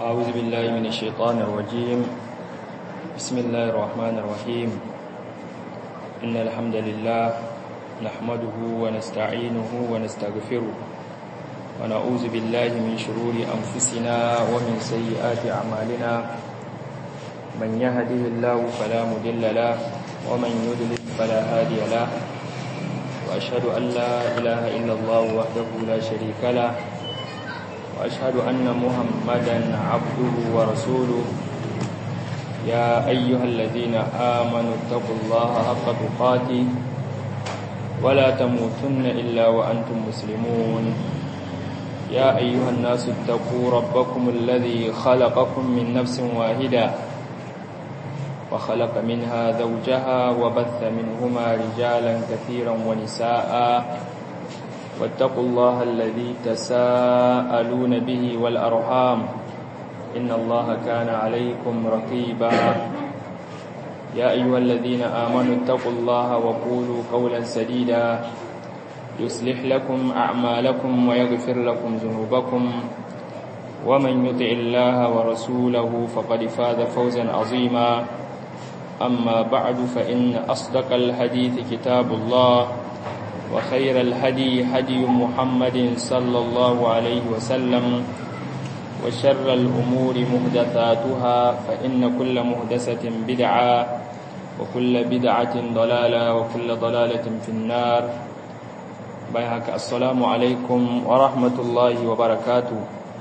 أعوذ بالله من الشيطان الرجيم بسم الله الرحمن الرحيم إن الحمد لله نحمده ونستعينه ونستغفره ونعوذ بالله من شرور أنفسنا ومن سيئات أعمالنا من يهده الله فلا مضل له ومن يضلل فلا هادي له وأشهد أن لا إله إلا الله وحده لا شريك له وأشهد أن محمدا عبده ورسوله يا أيها الذين آمنوا اتقوا الله حق تقاته ولا تموتن إلا وأنتم مسلمون يا أيها الناس اتقوا ربكم الذي خلقكم من نفس واحدة وخلق منها زوجها وبث منهما رجالا كثيرا ونساء واتقوا الله الذي تساءلون به والأرحام إن الله كان عليكم رقيبا يا أيها الذين آمنوا اتقوا الله وقولوا قولا سديدا يصلح لكم أعمالكم ويغفر لكم ذنوبكم ومن يطع الله ورسوله فقد فاز فوزا عظيما أما بعد فإن أصدق الحديث كتاب الله وخير الهدي هدي محمد صلى الله عليه وسلم وشر الأمور مهدثاتها فإن كل مهدسة بدعة وكل بدعة ضلالة وكل ضلالة في النار بيهك السلام عليكم ورحمة الله وبركاته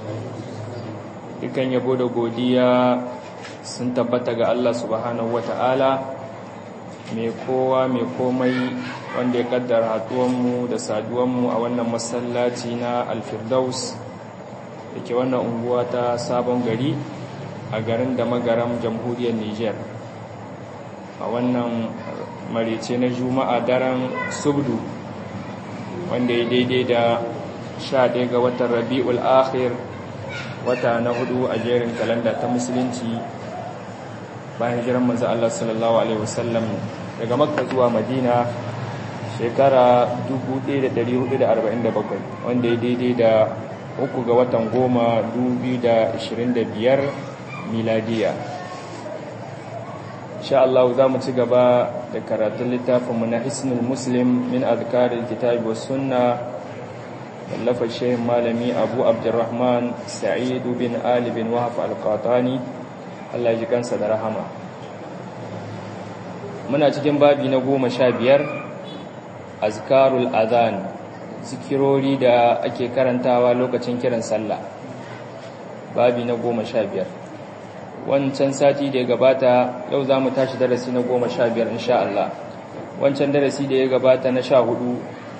dukan yabo da godiya sun tabbata ga Allah subhanahu wata'ala mai kowa mai komai wanda ya kaddara haduwanmu da saduwanmu a wannan masallaci na alfirdaus da ke wannan unguwa ta sabon gari a garin da magaram jamhuriyar niger a wannan marice na juma'a daren subdu wanda ya daidai da 11 ga watan rabi'ul akhir wata na hudu a jerin kalanda ta musulunci bayan jiran manzo Allah sallallahu alaihi wasallam daga makka zuwa madina shekara 1447 wanda ya daidai da uku ga watan goma 2025 miladiya insha Allah za mu ci gaba da karatun littafinmu na hisnul muslim min azkarin kitabi was sunna wallafa shehin malami abu abdurrahman sa'idu bin ali bin wahaf al-qatani Allah ji kansa da rahama muna cikin babi na goma sha biyar azkarul adhan zikirori da ake karantawa lokacin kiran sallah babi na goma sha biyar wancan sati da ya gabata yau za mu tashi darasi na goma sha biyar insha Allah wancan darasi da ya gabata na sha hudu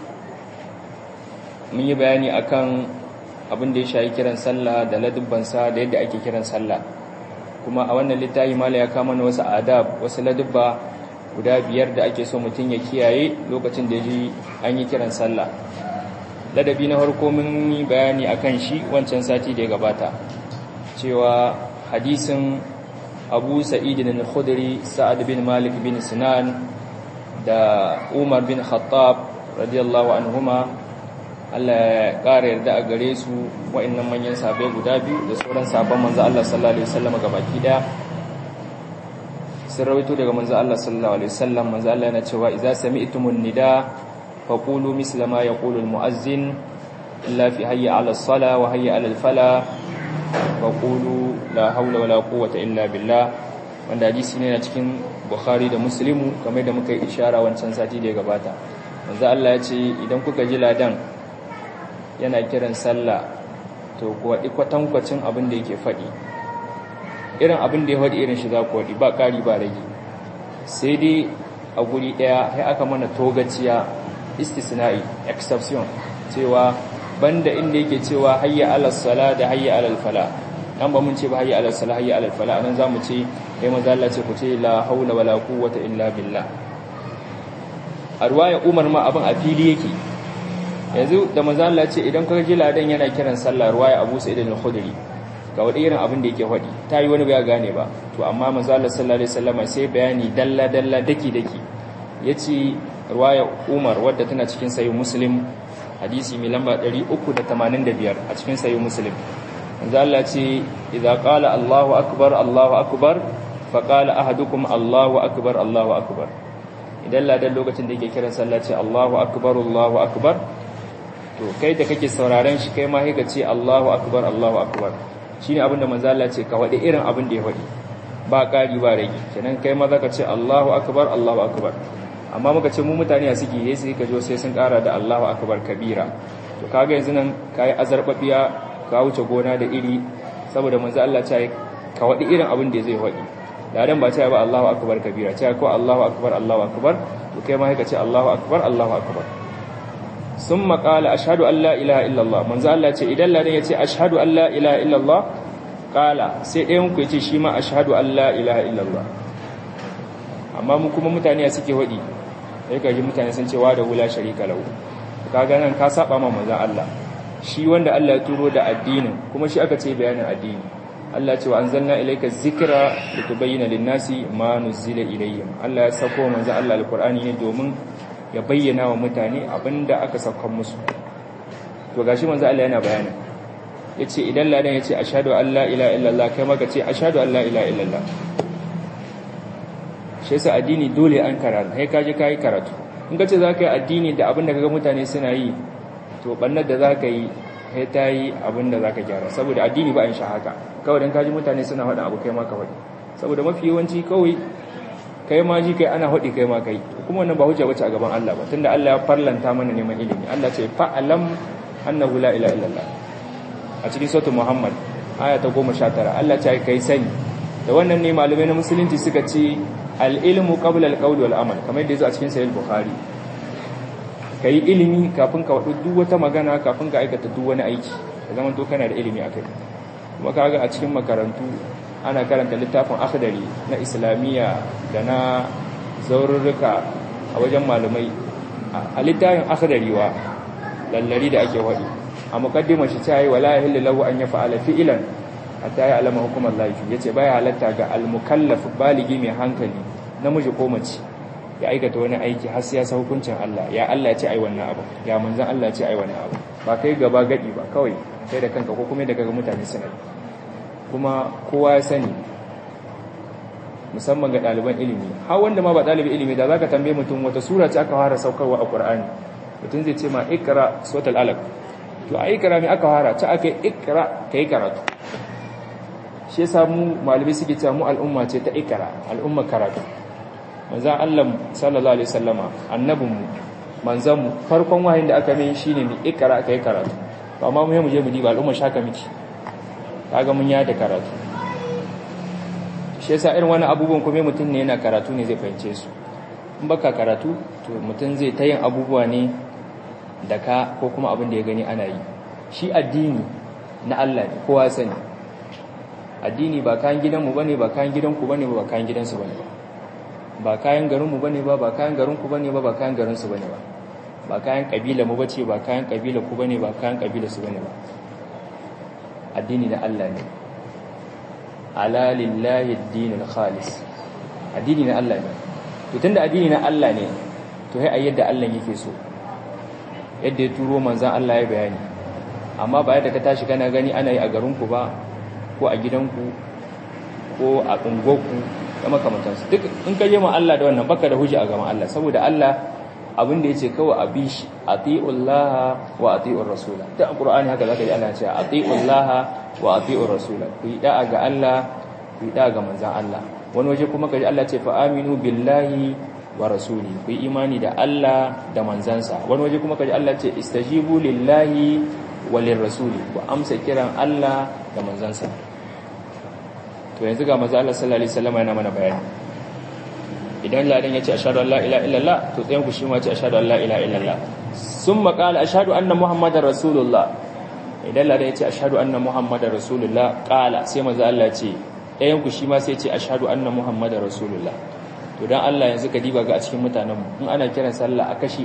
mun yi bayani akan abin da ya shayi kiran sallah da ladubbansa da yadda ake kiran sallah kuma a wannan littafi mala ya kama na wasu adab wasu ladubba guda biyar da ake so mutum ya kiyaye lokacin da ji an yi kiran sallah ladabi na farko mun yi bayani akan shi wancan sati da ya gabata cewa hadisin abu sa'id al-khudri sa'ad bin malik bin sinan da umar bin khattab radiyallahu anhuma Allah ya ƙara yarda a gare su wa'annan manyan sabai guda biyu da sauran sabon manzo Allah sallallahu alaihi wasallam gabaki daya sun rawaito daga manzo Allah sallallahu alaihi wasallam manzo Allah yana cewa idza sami'tumun nida faqulu misla ma yaqulu almu'azzin illa fi hayya 'ala as-sala wa hayya 'ala al-fala faqulu la hawla wala quwwata illa billah wanda hadisi ne na cikin Bukhari da Muslimu kamar da muka yi ishara wancan sati da ya gabata manzo Allah ya ce idan kuka ji ladan yana kiran sallah to ku waɗi kwatankwacin abin da yake faɗi irin abin da ya faɗi irin shi za ku waɗi ba ƙari ba rage sai dai a guri ɗaya sai aka mana togaciya istisna'i exception cewa banda inda yake cewa hayya alal sala da hayya alal fala nan ba mun ce ba hayya alal sala hayya alal fala anan zamu ce kai manzo Allah ce ku ce la haula wala quwwata illa billah a ruwaya Umar ma abin a fili yake yanzu da manzo Allah ce idan ka ji ladan yana kiran sallah ruwaya Abu Sa'id al-Khudri ga wani irin abin da yake faɗi ta yi wani bai gane ba to amma manzo Allah sallallahu alaihi wasallam sai bayani dalla dalla daki daki yace ruwaya Umar wadda tana cikin sahih Muslim hadisi mai lamba 385 a cikin sahih Muslim manzo Allah ce idza qala Allahu akbar Allahu akbar fa qala ahadukum Allahu akbar Allahu akbar idan ladan lokacin da yake kiran sallah ce Allahu akbar Allahu akbar to kai da kake sauraren shi kai ma sai ka ce Allahu akbar Allahu akbar shine abinda manzo Allah ce ka wadi irin abin da ya wadi ba ƙari ba rage kenan kai ma zaka ce Allahu akbar Allahu akbar amma muka ce mu mutane a suke yi sai ka jo sai sun ƙara da Allahu akbar kabira to kaga yanzu nan kai azarbabiya ka wuce gona da iri saboda manzo Allah ce ka wadi irin abin da zai wadi ladan ba ce ba Allahu akbar kabira ce ko Allahu akbar Allahu akbar to kai ma ka ce Allahu akbar Allahu akbar summa qala ashhadu an la ilaha illallah manzo Allah ce idan ladan ya ce ashhadu an la ilaha illallah kala sai ɗayan ku yace shi ma ashhadu an la ilaha illallah amma mu kuma mutane suke wadi sai ka ji mutane sun ce wa da wula sharika lahu kaga nan ka saba ma manzon Allah shi wanda Allah ya turo da addinin kuma shi aka ce bayanin addini Allah ce wa anzalna ilayka dhikra litubayyana lin-nasi ma nuzila ilayhim Allah ya sako manzon Allah alqur'ani ne domin ya bayyana wa mutane abinda aka saukan musu to gashi manzon Allah yana bayani ya ce idan ladan ya ce a shaɗu Allah ila illallah kai maka ce a shaɗu Allah ila illallah shi yasa addini dole an karatu sai kaje ka yi karatu in ka ce za ka yi addini da abin da kaga mutane suna yi to ɓannar da za ka yi sai ta yi abin da za ka gyara saboda addini ba in sha haka kawai don kaji mutane suna faɗin abu kai maka faɗi saboda mafi yawanci kawai kai ma ji kai ana faɗi kai ma kai kuma wannan ba hujja bace a gaban Allah ba tunda Allah ya farlanta mana neman ilimi Allah ce fa'alam annahu la ilaha illallah a cikin sautin Muhammad aya ta goma sha tara Allah ta kai sani da wannan ne malamai na musulunci suka ce al'ilmu qabla al-qawli wal amal kamar yadda yazo a cikin sahih bukhari kai ilimi kafin ka wadu duk wata magana kafin ka aikata duk wani aiki da zaman to kana da ilimi akai kuma kaga a cikin makarantu ana karanta littafin akhdari na islamiyya da na zaururruka a wajen malamai a littafin akhdari wa lallari da ake wadi a mukaddimar shi ta yi wala yahillu lahu an yaf'ala fi'lan hatta ya alama hukumar laifi yace baya halatta ga al-mukallaf baligi mai hankali namiji ko mace ya aikata wani aiki har sai ya sa hukuncin Allah ya Allah ya ce ai wannan abu ya manzon Allah ya ce ai wannan abu ba kai gaba gadi ba kawai kai da kanka ko kuma da kaga mutane suna kuma kowa ya sani musamman ga ɗaliban ilimi har wanda ma ba ɗalibin ilimi da zaka tambaye mutum wata sura ce aka fara saukarwa a Qur'ani mutum zai ce ma ikra suratul alaq to a ikra mai aka fara ta aka ikra kai karatu shi yasa mu malami suke cewa mu al'umma ce ta ikra al'umma karatu manzon Allah sallallahu alaihi wasallama annabin mu manzon mu farkon wahayin da aka mai shine mu ikra kai karatu to amma mu je mu diba al'umma shaka miki kaga mun yada karatu shi yasa irin wani abubuwan kuma mutum ne yana karatu ne zai fahimce su in baka karatu to mutum zai ta yin abubuwa ne da ka ko kuma abin da ya gani ana yi shi addini na Allah ne kowa sani addini ba kayan gidanmu bane ba kayan gidanku bane ba kayan gidansu bane ba ba kayan garinmu bane ba ba kayan garinku bane ba ba kayan garinsu bane ba ba kayan kabila mu bace ba kayan kabila ku bane ba kayan kabila su bane ba addini na Allah ne ala lillahi ad-dinul khalis addini na Allah ne to tunda addini na Allah ne to sai a yadda Allah yake so yadda ya turo manzan Allah ya bayani amma ba yadda ka tashi kana gani ana yi a garinku ba ko a gidanku ko a unguwarku da makamantansu duk in ka je ma Allah da wannan baka da hujja a gaban Allah saboda Allah abin da yace kawai a bi shi atiullaha wa atiur rasula ta alqur'ani haka zaka ji Allah ya ce atiullaha wa atiur rasula ku yi da'a ga Allah ku yi da'a ga manzan Allah wani waje kuma kaji Allah ce fa aminu billahi wa rasuli ku yi imani da Allah da manzansa wani waje kuma kaji Allah ce istajibu lillahi wa lirrasuli ku amsa kiran Allah da manzansa to yanzu ga manzo Allah sallallahu alaihi wasallam yana mana bayani idan ladan yace ashhadu an la ilaha illallah to tsayan ku shi ma yace ashhadu an la ilaha illallah summa qala ashhadu anna muhammadar rasulullah idan ladan yace ashhadu anna muhammadar rasulullah qala sai manzo Allah ya ce ɗayan ku shi ma sai ya ce ashhadu anna muhammadar rasulullah to dan Allah yanzu ka diba ga a cikin mutanen mu in ana kiran sallah a kashi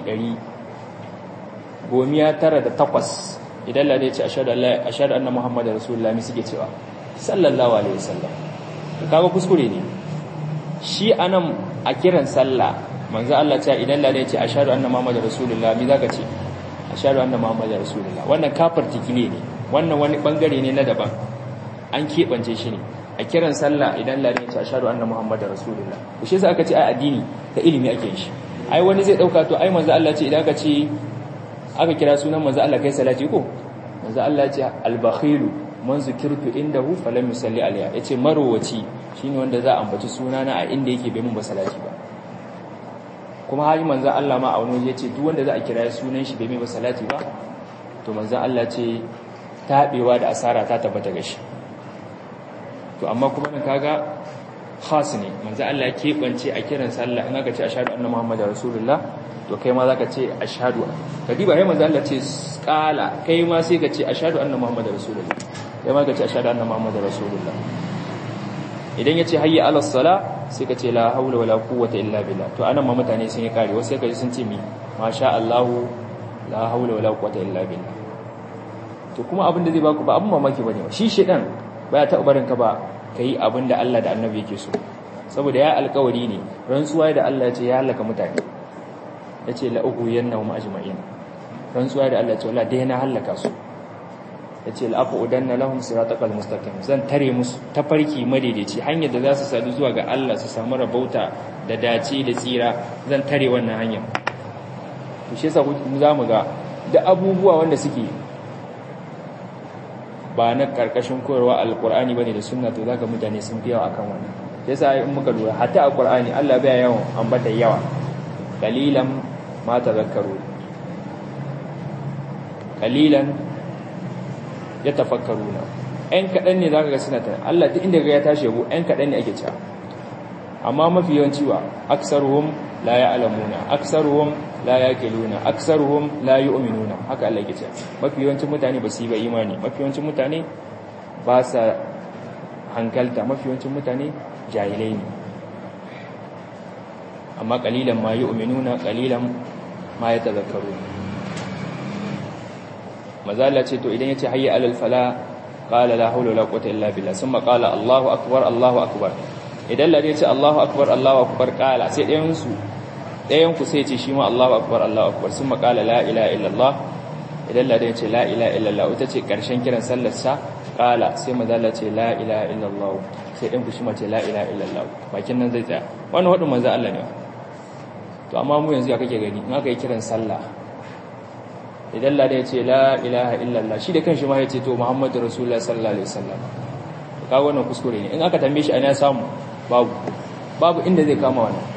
100 gomiya tara da takwas idan ladan yace ashhadu an la ashhadu anna muhammadar rasulullah mi suke cewa sallallahu alaihi wasallam kaga kuskure ne shi anan a kiran sallah manzo Allah ce idan lalle ya ce ashhadu anna muhammadar rasulullah me zaka ce ashhadu anna muhammadar rasulullah wannan kafir tikile ne wannan wani bangare ne na daban an keɓance shi ne a kiran sallah idan ladan ya ce ashhadu anna muhammadar rasulullah to shi yasa aka ce ai addini da ilimi ake shi ai wani zai dauka to ai manzo Allah ce idan aka ce aka kira sunan manzo Allah kai salati ko manzo Allah ya ce al-bakhilu man zikirtu indahu falam yusalli alayya yace marowaci shine wanda za a ambaci sunana a inda yake bai mun ba salati ba kuma hayi manzo Allah ma a wani waje yace duk wanda za a kira sunan shi bai mai ba salati ba to manzo Allah ce tabewa da asara ta tabbata ga shi to amma kuma nan kaga khas ne manzo Allah ya kebance a kiran sallah in aka ce ashhadu anna muhammadar rasulullah to kai ma zaka ce ashhadu kadiba sai manzo Allah ce qala kai ma sai ka ce ashhadu anna muhammadar rasulullah kai ma ka ce ashhadu anna muhammadar rasulullah idan yace hayya ala sala sai ka ce la haula wala quwwata illa billah to anan ma mutane sun yi kare wasu sai ka ji sun ce mi masha Allah la haula wala quwwata illa billah to kuma abin da zai baku ba abin mamaki bane shi shedan baya taɓa barin ka ba kai abin da Allah da Annabi yake so saboda ya alƙawari ne rantsuwa da Allah ya ce ya halaka mutane yace la ughwiyannahum ajma'in rantsuwa da Allah ya ce wala dai na halaka su yace la aqudanna lahum siratal mustaqim zan tare musu tafarki madaidaici hanyar da za su sadu zuwa ga Allah su samu rabauta da dace da tsira zan tare wannan hanyar to shi yasa za mu ga da abubuwa wanda suke ba na karkashin koyarwa alkur'ani bane da sunna to zaka mutane sun fi yawa akan wannan yasa in muka lura hatta alkur'ani Allah bai yawan ambata yawa qalilan ma tadhakkaru qalilan yatafakkaruna ɗan kaɗan ne zaka ga suna ta Allah duk inda ga ya tashi yabo ɗan kaɗan ne ake cewa amma mafi yawanci wa aksaruhum la ya'lamuna aksaruhum la yaqiluna aksaruhum la yu'minuna haka Allah yake cewa mafi yawancin mutane ba su yi ba imani mafi yawancin mutane ba sa hankalta mafi yawancin mutane jahilai ne amma qalilan ma yu'minuna qalilan ma yatadhakkaruna mazalla ce to idan yace hayya alal fala qala la hawla wala quwwata illa billah thumma qala Allahu akbar Allahu akbar idan lade ce Allahu akbar Allahu akbar qala sai ɗayan su ɗayan ku sai ce shi ma Allahu akbar Allahu akbar sun makala la ilaha illallah idan ladan ce la ilaha illallah ita ce ƙarshen kiran sallar sa qala sai mazalla ce la ilaha illallah sai ɗan ku shi ma ce la ilaha illallah bakin nan zai tsaya wannan wadin manzo Allah ne to amma mu yanzu ya kake gani in aka yi kiran sallah idan ladan ce la ilaha illallah shi da kanshi ma ya ce to muhammadu rasulullah sallallahu alaihi wasallam kaga wannan kuskure ne in aka tambaye shi ana samu babu babu inda zai kama wannan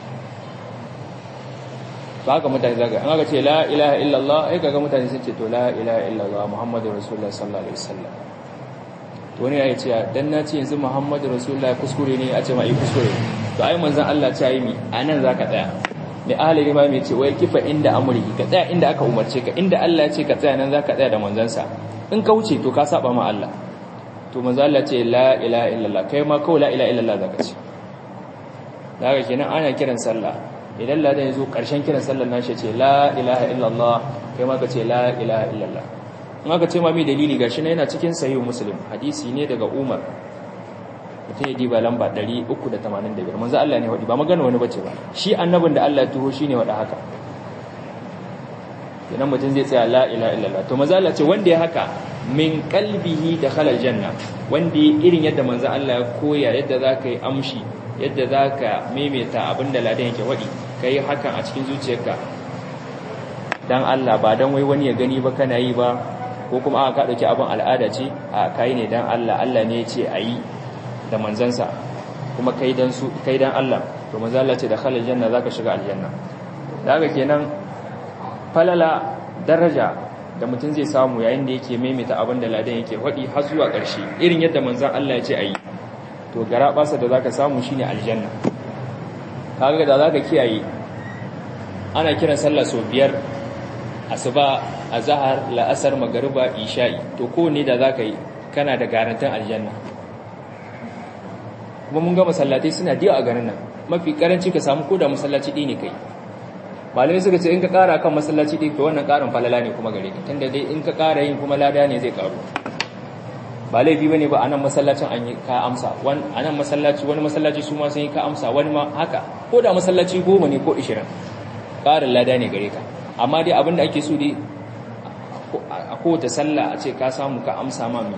ba haka mutane zaga an aka ce la ilaha illallah ai kaga mutane sun ce to la ilaha illallah muhammadu rasulullah sallallahu alaihi wasallam to ne ya ce dan na ce yanzu muhammadu rasulullah kuskure ne a ce ma yi kuskure to ai manzon Allah ta yi mi anan zaka tsaya mai ahli rima mai ce wai kifa inda amri ka tsaya inda aka umarce ka inda Allah ya ce ka tsaya nan zaka tsaya da manzansa in ka wuce to ka saba ma Allah to manzo Allah ce la ilaha illallah kai ma kawai la ilaha illallah zaka ce daga kenan ana kiran sallah idan ladan ya zo ƙarshen kiran sallar nashi ce la ilaha illallah kai ma ka ce la ilaha illallah in aka ce ma mai dalili gashi na yana cikin sahih muslim hadisi ne daga umar mutum ya diba lamba 385 manzo Allah ne wadi ba magana wani bace ba shi annabin da Allah ya tuho shine wada haka idan mutum zai tsaya la ilaha illallah to manzo Allah ce wanda ya haka min qalbihi dakhala aljanna wanda irin yadda manzo Allah ya koya yadda zaka yi amshi yadda zaka maimaita abinda ladan yake wadi kai hakan a cikin zuciyarka dan Allah ba dan wai wani ya gani ba kana yi ba ko kuma aka ka dauki abin al'ada ce a kai ne dan Allah Allah ne ya ce ayi da manzansa kuma kai dan su kai dan Allah to manzo Allah ce da khalal janna zaka shiga aljanna daga kenan falala daraja da mutum zai samu yayin da yake maimaita abin da ladan yake wadi har zuwa ƙarshe irin yadda manzon Allah ya ce ayi to gara basa da zaka samu shine aljanna kaga da zaka kiyaye ana kiran sallah sau biyar asuba azhar la'asar magriba isha'i to ko ne da zaka yi kana da garantin aljanna kuma mun ga masallatai suna diya a garin nan mafi karanci ka samu koda masallaci ɗi ne kai malamai suka ce in ka ƙara kan masallaci ɗi to wannan ƙarin falala ne kuma gare ka tunda dai in ka ƙara yin kuma lada ne zai ƙaru ba laifi bane ba anan masallacin an yi ka amsa wani anan masallaci wani masallaci su ma sun yi ka amsa wani ma haka ko da masallaci goma ne ko ishirin ƙarin lada ne gare ka amma dai abin da ake so dai a kowace sallah a ce ka samu ka amsa ma mai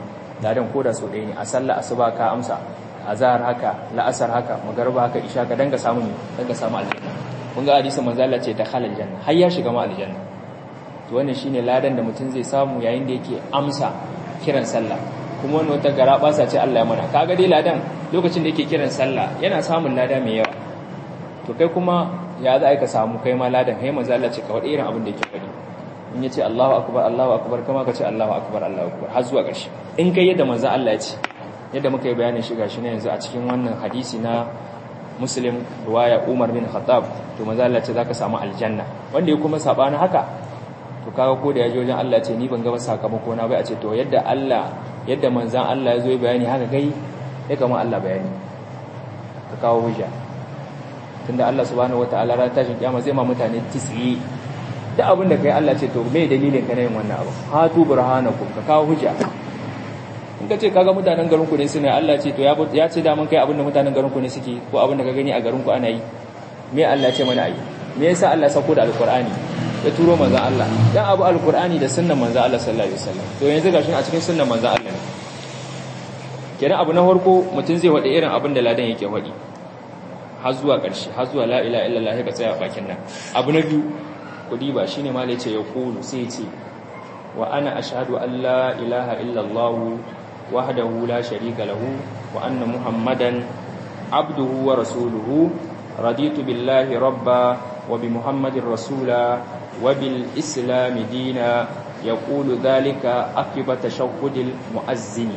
ladan koda so ɗaya ne a sallah asuba ka amsa azhar haka la'asar haka magarba haka isha ka danga samu ne danga samu aljanna kun ga hadisin manzo Allah ce ta halal janna har ya shiga ma aljanna to wannan shine ladan da mutum zai samu yayin da yake amsa kiran sallah kuma wannan wata gara basa ce Allah ya mana kaga dai ladan lokacin da yake kiran sallah yana samun lada mai yawa to kai kuma ya za ka samu kai ma ladan kai manzo Allah ce ka wada irin abin da yake faɗi in yace Allahu akbar Allahu akbar kama ka ce Allahu akbar Allahu akbar har zuwa ƙarshe in kai yadda manzo Allah ya ce yadda muka yi bayanin shi gashi ne yanzu a cikin wannan hadisi na Muslim riwaya Umar bin Khattab to manzo Allah ce zaka samu aljanna wanda ya kuma sabana haka to kaga ko da yaje wajen Allah ce ni ban ga sakamako na bai a ce to yadda Allah yadda manzon Allah ya zo bayani haka kai ya kama Allah bayani ka kawo hujja tunda Allah subhanahu wataala ran tashin kiyama zai ma mutane tisyi duk abin da kai Allah ce to me dalilin ka na yin wannan abu hatu burhanakum ka kawo hujja in ka ce kaga mutanen garin ku ne suna Allah ce to ya ya ce da mun kai abin da mutanen garin ku ne suke ko abin da ka gani a garin ku ana yi me Allah ce mana ayi me yasa Allah sako da alqur'ani ya turo manzon Allah dan abu alqur'ani da sunnan manzon Allah sallallahu alaihi wasallam to yanzu gashi a cikin sunnan manzon Allah kenan abu na farko mutum zai wada irin abin da ladan yake wadi har zuwa ƙarshe har zuwa la ilaha illallah ka tsaya bakin nan abu na biyu kudi ba shine ma yace ya kulu sai ce wa ana ashhadu an la ilaha illallah wahdahu la sharika lahu wa anna muhammadan abduhu wa rasuluhu raditu billahi rabba wa bi muhammadin rasula wa bil islam dina yaqulu dhalika aqiba tashahhudil muazzini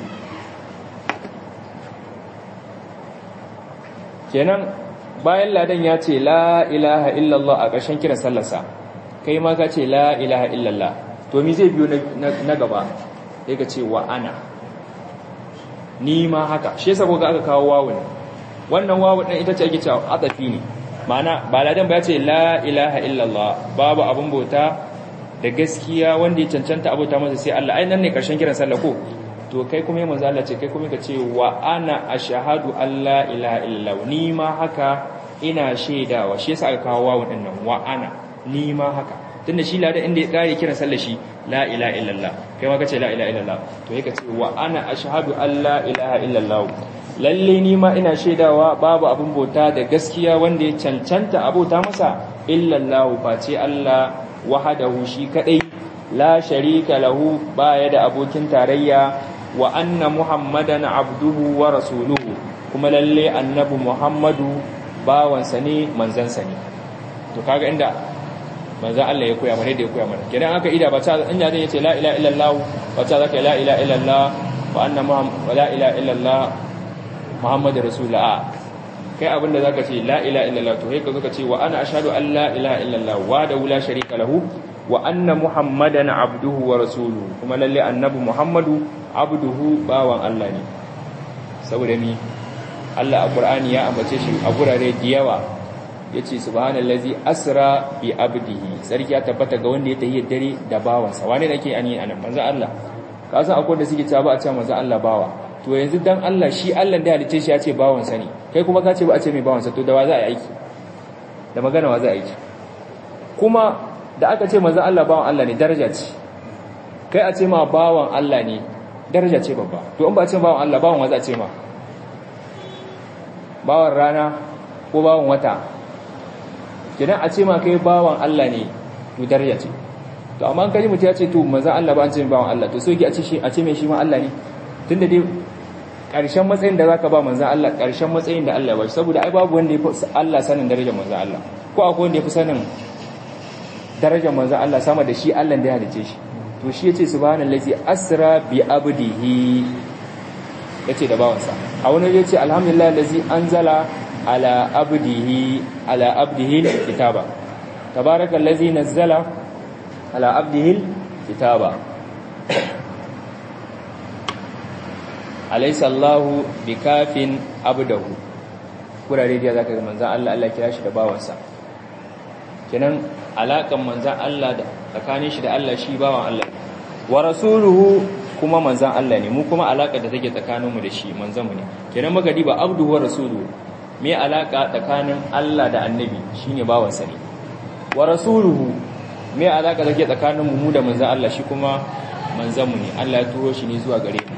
kenan bayan ladan ya ce la ilaha illallah a ƙarshen kiran sallarsa kai ma ka ce la ilaha illallah to mi zai biyo na gaba sai ka ce wa ana ni ma haka shi yasa kuka aka kawo wawun wannan wawun din ita ce ake cewa atafi ne ma'ana ba ladan ba ya ce la ilaha illallah babu abun bauta da gaskiya wanda ya cancanta abota masa sai Allah ai nan ne ƙarshen kiran sallah ko to kai kuma yi manzo Allah ce kai kuma ka ce wa ana ashhadu an la ilaha illallah ni ma haka ina shaidawa shi yasa aka kawo wawu din nan wa ana ni ma haka tunda shi ladan inda ya kare kiran sallar shi la ilaha illallah kai ma ka ce la ilaha illallah to kai ka ce wa ana ashhadu an la ilaha illallah lalle ni ma ina shaidawa babu abin bauta da gaskiya wanda ya cancanta abota masa illallah face Allah wahadahu shi kadai la sharika lahu baya da abokin tarayya wa anna muhammadan abduhu wa rasuluhu kuma lalle annabi muhammadu bawansa ne manzansa ne to kaga inda manzan Allah ya koya mana da ya koya mana kidan aka ida ba ta in ya yace la ilaha illallah ba ta zaka la ilaha illallah wa anna muhammad la ilaha illallah muhammadur rasulullah kai abinda zaka ce la ilaha illallah to kai ka zo ka ce wa ana ashhadu an la ilaha illallah wa da la sharika lahu wa anna muhammadan abduhu wa rasuluhu kuma lalle annabi muhammadu abduhu bawan Allah ne saboda ni Allah a Qur'ani ya ambace shi a gurare da yawa yace subhanallazi asra bi abdihi sarki ya tabbata ga wanda ya tayi dare da bawansa wane nake ani anan manzo Allah ka san akwai da suke cewa ba a ce manzo Allah bawa to yanzu dan Allah shi Allah da halice shi ya ce bawansa ne kai kuma ka ce ba a ce mai bawansa to da wa za a yi aiki da magana wa za a yi kuma da aka ce manzan Allah bawan Allah ne daraja ce kai a ce ma bawan Allah ne daraja ce babba to in ba a ce bawan Allah bawan waza a ce ma bawan rana ko bawan wata kidan a ce ma kai bawan Allah ne to daraja ce to amma an kaji mutum ya ce to manzan Allah ba an ce bawan Allah to so yake a ce shi a ce mai shi ma Allah ne tunda dai ƙarshen matsayin da zaka ba manzan Allah ƙarshen matsayin da Allah ya bashi saboda ai babu wanda ya fi Allah sanin darajar manzan Allah ko akwai wanda ya fi sanin darajar manzan Allah sama da shi Allah da ya halice shi to shi yace subhanallazi asra bi abdihi yace da bawansa a wani yace alhamdulillah allazi anzala ala abdihi ala abdihi kitaba tabarakallazi nazzala ala abdihi kitaba alaysa Allahu bikafin abdahu kurare da zaka ga manzan Allah Allah kira shi da bawansa kenan alakan manzan Allah da tsakanin shi da Allah shi bawan Allah wa rasuluhu kuma manzan Allah ne mu kuma alaka da take tsakaninmu da shi manzanmu ne kenan magadi ba abduhu wa rasuluhu me alaka tsakanin Allah da annabi shine bawan sa ne wa rasuluhu me alaka take tsakaninmu mu da manzan Allah shi kuma manzanmu ne Allah ya turo shi ne zuwa gare mu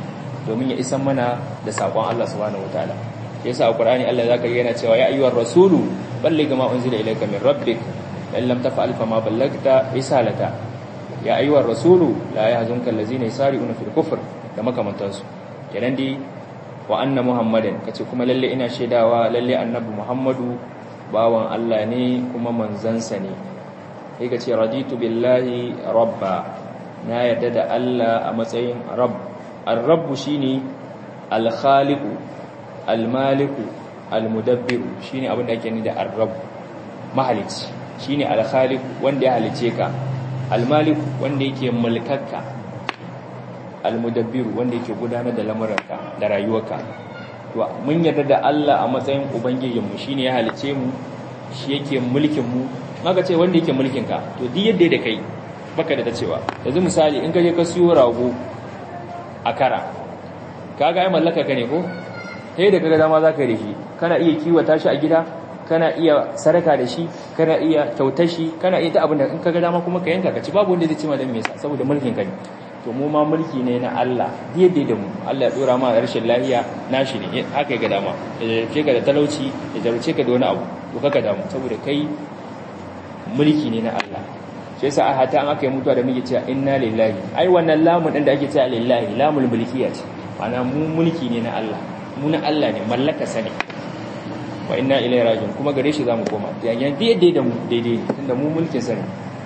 domin ya isan mana da sakon Allah subhanahu wataala yasa a Qur'ani Allah zaka yana cewa ya ayyuhar rasulu balligh ma unzila ilayka min rabbik in lam taf'al fama ballagta risalata ya ayyuhar rasulu la yahzunka allazina yasari'una fil kufr da makamantansu kenan dai wa anna muhammadin kace kuma lalle ina shaidawa lalle annabi muhammadu bawan Allah ne kuma manzansa ne sai kace raditu billahi rabba na yarda da Allah a matsayin rabb ar-rabb shine al-khaliqu al-maliku al-mudabbiru shine abin da ake ni da ar-rabb mahalici shine al-khaliq wanda ya halice ka al-malik wanda yake mulkarka al-mudabbiru wanda yake gudanar da lamuranka da rayuwarka to mun yarda da Allah a matsayin ubangijin mu shine ya halice mu shi yake mulkin mu maka ce wanda yake mulkin ka to duk yadda da kai baka da ta cewa yanzu misali in ka je ka siyo rago a kara kaga ai mallaka ka ne ko sai da kaga dama zaka yi da shi kana iya kiwata shi a gida kana iya saraka da shi kana iya kyautar shi kana iya ta abin da in kaga dama kuma ka yanka ka ci babu wanda zai ci ma dan me yasa saboda mulkin ka ne to mu ma mulki ne na Allah daidai da mu Allah ya dora ma rashin lafiya nashi ne haka ya ga dama ya jarce ka da talauci ya jarce ka da wani abu to kaka damu saboda kai mulki ne na Allah shi yasa a hata an aka yi mutuwa da muke cewa inna lillahi ai wannan lamun din da ake cewa lillahi lamul mulkiya ce ma'ana mu mulki ne na Allah mu na Allah ne mallaka sani wa inna ilaihi rajiun kuma gare shi zamu koma yayin daidai da mu daidai tunda mu mulkin sani